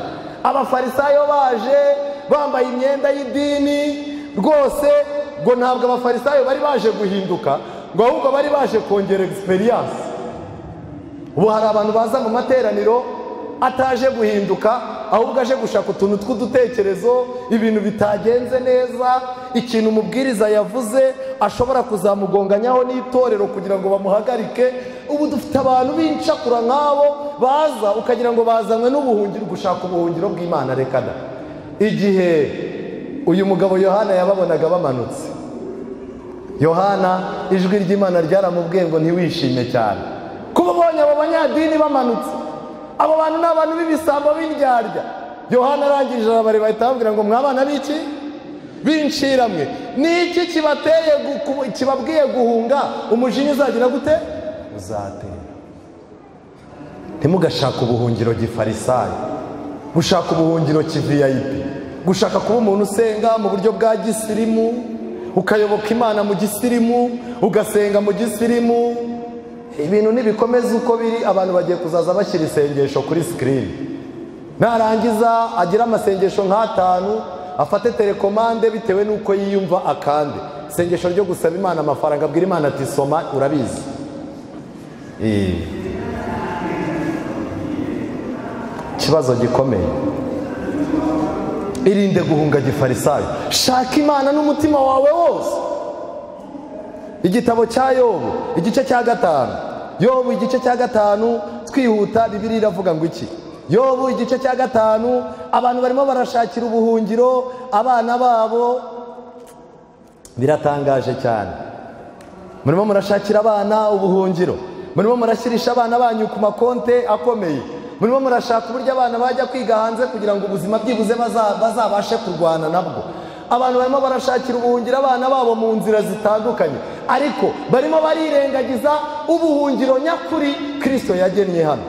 abafarisayo baje bambaye imyenda y'idini rwose ngo ntabwo abafarisayo bari baje guhinduka ngo ahubwo bari baje kongera egisperiyanse ubu hari abantu baza mu materaniro ataje guhinduka ahubwo aje gushaka utuntu tw'udutekerezo ibintu bitagenze neza ikintu umubwiriza yavuze ashobora kuzamugonganyaho n'itorero kugira ngo bamuhagarike ubu dufite abantu b'incakura nk'abo baza ukagira ngo bazanwe n'ubuhungiro gushaka ubuhungiro bw'imana reka da igihe uyu mugabo yohana yababonaga bamanutse yohana ijwi ry'imana ryaramubwiye ngo ntiwishime cyane kuba ubonye abo banyadini bamanutse abo bantu ni abantu b'ibisambo b'indyarya yohana arangije arabare bahita bambwira ngo mwabana b'iki b'inshiramwe ni iki kibateye kibabwiye guhunga umujinya uzagira gute uzatera ntimugashaka ubuhungiro gifarisayo gushaka ubuhungiro kiviyayipi gushaka kuba umuntu usenga mu buryo bwa gisirimu ukayoboka imana mu gisirimu ugasenga mu gisirimu ibintu ntibikomeze uko biri abantu bagiye kuzaza bashyira isengesho kuri sikirini narangiza agira amasengesho nk'atanu afate telekomande bitewe n'uko yiyumva akande isengesho ryo gusaba imana amafaranga abwira imana ati soma urabizi ikibazo gikomeye irinde guhunga gifarisayo shaka imana n'umutima wawe wose igitabo cya yobu igice cya gatanu yobu igice cya gatanu twihuta bibiri iravuga ngo iki yobu igice cya gatanu abantu barimo barashakira ubuhungiro abana babo biratangaje cyane murimo murashakira abana ubuhungiro murimo murashyirisha abana banyu ku makonte akomeye murimo murashaka uburyo abana bajya kwiga hanze kugira ngo ubuzima byibuze bazabashe kurwana nabwo abantu barimo barashakira ubuhungiro abana babo mu nzira zitandukanye ariko barimo barirengagiza ubuhungiro nyakuri kirisito yagennye hano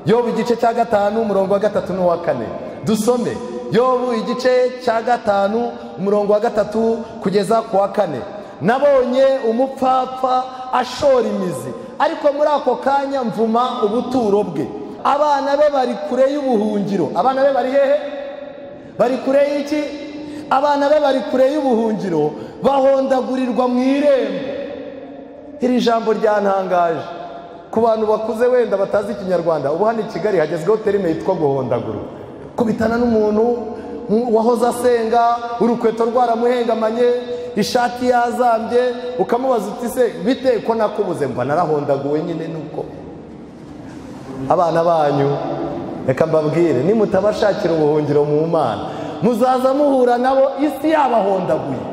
yobu igice cya gatanu umurongo wa gatatu n'uwa kane dusome yobu igice cya gatanu umurongo wa gatatu kugeza ku wa kane nabonye umupfapfa ashora imizi ariko muri ako kanya mvuma ubuturo bwe abana be bari kure y'ubuhungiro abana be bari hehe bari kure y'iki abana be bari kure y'ubuhungiro bahondagurirwa mu irembo iri jambo ryantangaje ku bantu bakuze wenda batazi ikinyarwanda ubu hano i kigali hagezweho terime yitwa guhondagurwa kubitana n'umuntu wahoze asenga urukweto rwaramuhengamanye ishati yazambye ukamubaza uti se bite ko nakubuze mba narahondaguwe nyine nuko abana banyu reka mbabwire nimutabashakira ubuhungiro mu mana muzaza muhura nabo isi yabahondaguye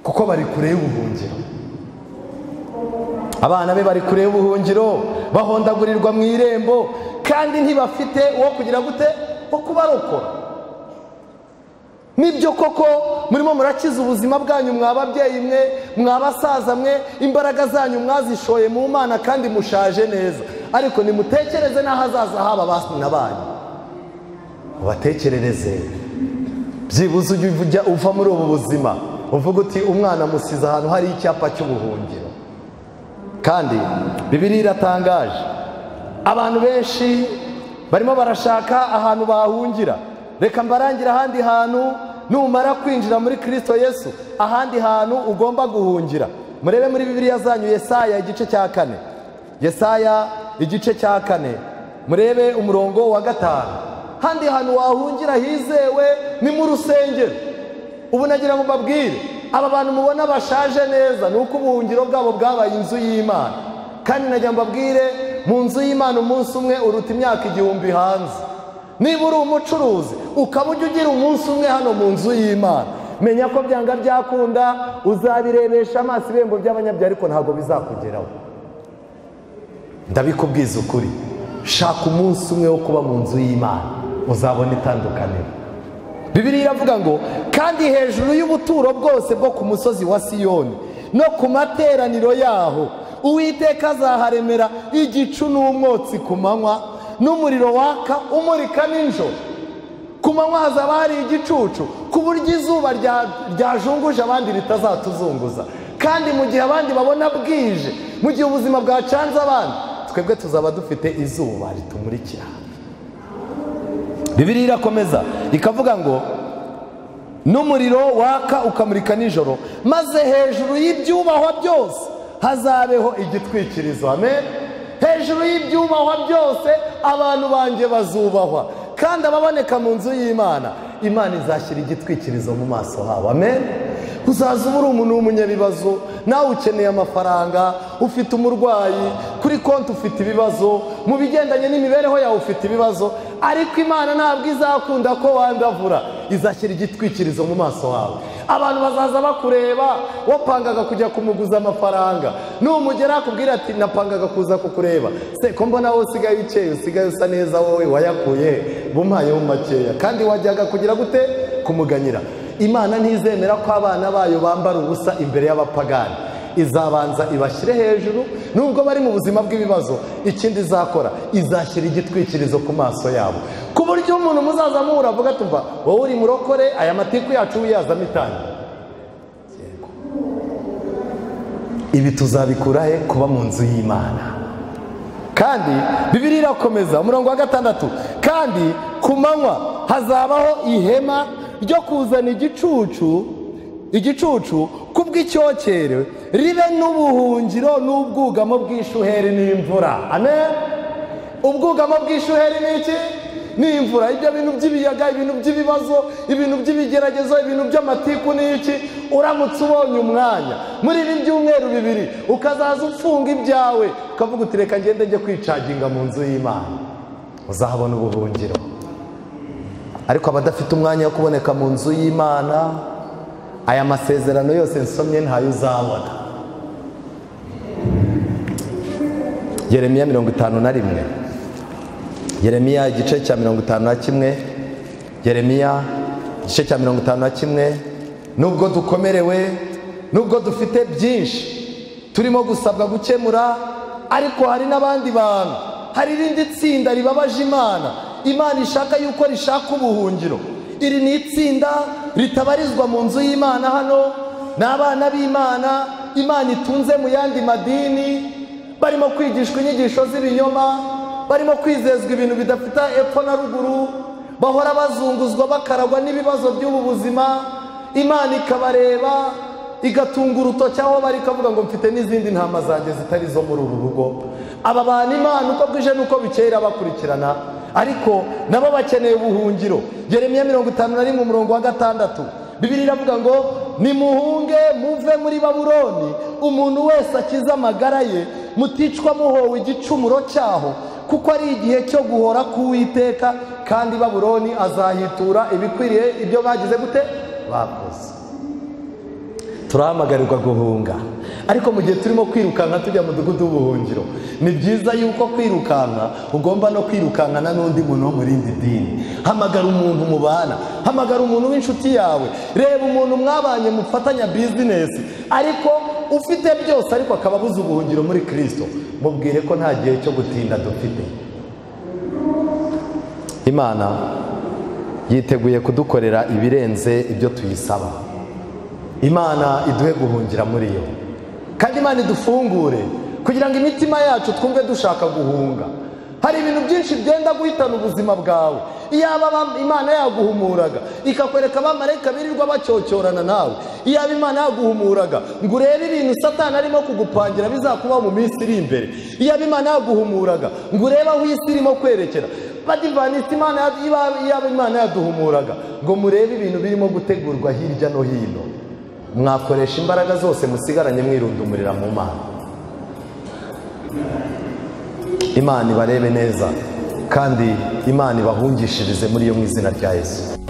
kuko bari kure y'ubuhungiro abana be bari kure y'ubuhungiro bahondagurirwa mu irembo kandi ntibafite uwo kugira gute wo kubarokora nibyo koko murimo murakiza ubuzima bwanyu mwababyeyi mwe mwabasaza mwe imbaraga zanyu mwazishoye mu mana kandi mushaje neza ariko nimutekereze n'ahazaza haba bana banyu ubatekerereze byibuze ujya ujya uva muri ubu buzima uvuga uti umwana amusize ahantu hari icyapa cy'ubuhungiro kandi bibiriya iratangaje abantu benshi barimo barashaka ahantu bahungira reka mbarangire ahandi hantu numara kwinjira muri kirisito yesu ahandi hantu ugomba guhungira murebe muri bibiliya zanyu yesaya igice cya kane yesaya igice cya kane murebe umurongo wa gatanu handi hantu wahungira hizewe ni mu rusengero ubu nagira ngo mbabwire aba bantu mubona bashaje neza ni uko ubuhungiro bwabo bwabaye inzu y'imana kandi nagira ngo mbabwire mu nzu y'imana umunsi umwe uruta imyaka igihumbi hanze niba uri umucuruzi ukaba ujya ugira umunsi umwe hano mu nzu y'imana menya ko byanga byakunda uzabirebesha amaso ibihembo by'abanyabya ariko ntabwo bizakugeraho ndabikubwiza ukuri shaka umunsi umwe wo kuba mu nzu y'imana uzabona itandukaniro bibiri iravuga ngo kandi hejuru y'ubuturo bwose bwo ku musozi wa siyoni no ku materaniro yaho uwiteka azaharemera igicu n'umwotsi ku manywa n'umuriro waka umurika nijoro ku manywa hazaba hari igicucu ku buryo izuba ryajunguje abandi ritazatuzunguza kandi mu gihe abandi babona bwije mu gihe ubuzima bwacanze abandi twebwe tuzaba dufite izuba ritumurikira bibiri irakomeza ikavuga ngo n'umuriro waka ukamurika nijoro maze hejuru y'ibyubahwa byose hazabeho igitwikirizo amen hejuru y'ibyubahwa byose abantu banjye bazubahwa kandi ababoneka mu nzu y'imana imana izashyira igitwikirizo mu maso habo amen uzaza uba uri umuntu w'umunyabibazo nawe ukeneye amafaranga ufite umurwayi kuri konti ufite ibibazo mu bigendanye n'imibereho yawe ufite ibibazo ariko imana ntabwo izakunda ko wandavura izashyira igitwikirizo mu maso hawe abantu bazaza bakureba wapangaga kujya kumuguza amafaranga numugera akubwira ati napangaga kuza kukureba se ko mbona wowe usigaye ukeye usigaye usa neza wowe wayakuye bumpayeho makeya kandi wajyaga kugira gute kumuganyira imana ntizemera ko abana bayo bambara ubusa imbere y'abapagani izabanza ibashyire hejuru nubwo bari mu buzima bw'ibibazo ikindi izakora izashyira igitwikirizo ku maso yabo ku buryo umuntu muzaza muhura avuga tumva wowe uri murokore aya matiku yacu wiyazamo itangira ibi tuzabikura he kuba mu nzu y'imana kandi bibiri irakomeza umurongo wa gatandatu kandi ku manywa hazabaho ihema ryo kuzana igicucu igicucu kubw'icyokere ribe n'ubuhungiro n'ubwugamo bw'ishuheri n'imvura ane ubwugamo bw'ishuheri ni iki ni imvura ibyo bintu by'ibiyaga ibintu by'ibibazo ibintu by'ibigeragezo ibintu by'amatiku ni iki uramutse ubonye umwanya muri ibi byumweru bibiri ukazaza ufunga ibyawe ukavuga uti reka ngende njye kwicaginga mu nzu y'imana uzahabona ubuhungiro ariko abadafite umwanya wo kuboneka mu nzu y'imana aya masezerano yose nsomye ntayo uzabona yeremiya mirongo itanu na rimwe yeremiya igice cya mirongo itanu na kimwe yeremiya igice cya mirongo itanu na kimwe nubwo dukomerewe nubwo dufite byinshi turimo gusabwa gukemura ariko hari n'abandi bantu hari irindi tsinda ribabaje imana imana ishaka yuko rishaka ubuhungiro iri ni itsinda ritabarizwa mu nzu y'imana hano ni abana b'imana imana itunze mu yandi madini barimo kwigishwa inyigisho z'ibinyoma barimo kwizezwa ibintu bidafite epfo na ruguru bahora bazunguzwa bakaragwa n'ibibazo by'ubu buzima imana ikabareba igatunga urutoki aho bari ikavuga ngo mfite n'izindi ntama zanjye zitari zo muri uru rugo aba bantu imana uko bwije n'uko bukeye irabakurikirana ariko nabo bakeneye ubuhungiro geremiya mirongo itanu na rimwe umurongo wa gatandatu bibiri iravuga ngo nimuhunge muve muri baburoni umuntu wese akize amagara ye muticwa muhowe igicumuro cyaho kuko ari igihe cyo guhora k'uwiteka kandi baburoni azahitura ibikwiriye ibyo bagize gute bakoze turahamagarirwa guhunga ariko mu gihe turimo kwirukanka tujya mu mudugudu w'ubuhungiro ni byiza yuko kwirukanka ugomba no kwirukankana n'undi muntu wo mu rindi dini hamagara umuntu mubana hamagara umuntu w'inshuti yawe reba umuntu mwabanye mufatanya bizinesi ariko ufite byose ariko akaba abuze ubuhungiro muri kirisito mubwire ko nta gihe cyo gutinda dufite imana yiteguye kudukorera ibirenze ibyo tuyisaba imana iduhe guhungira muri yo kandi imana idufungure kugira ngo imitima yacu twumve dushaka guhunga hari ibintu byinshi byenda guhitana ubuzima bwawe iyaba aba- imana yaguhumuraga ikakwereka abamarayika birirwa bacyocyorana nawe iyaba imana yaguhumuraga ngo urebe ibintu satani arimo kugupangira bizakubaho mu minsi iri imbere iyaba imana yaguhumuraga ngo urebe aho isi irimo kwerekera badivanisi imana ya- iba- iyaba imana yaduhumuraga ngo murebe ibintu birimo gutegurwa hirya no hino mwakoresha imbaraga zose musigaranye mwirundumurira mu mana imana ibarebe neza kandi imana ibahungishirize muri yo mu izina rya yesu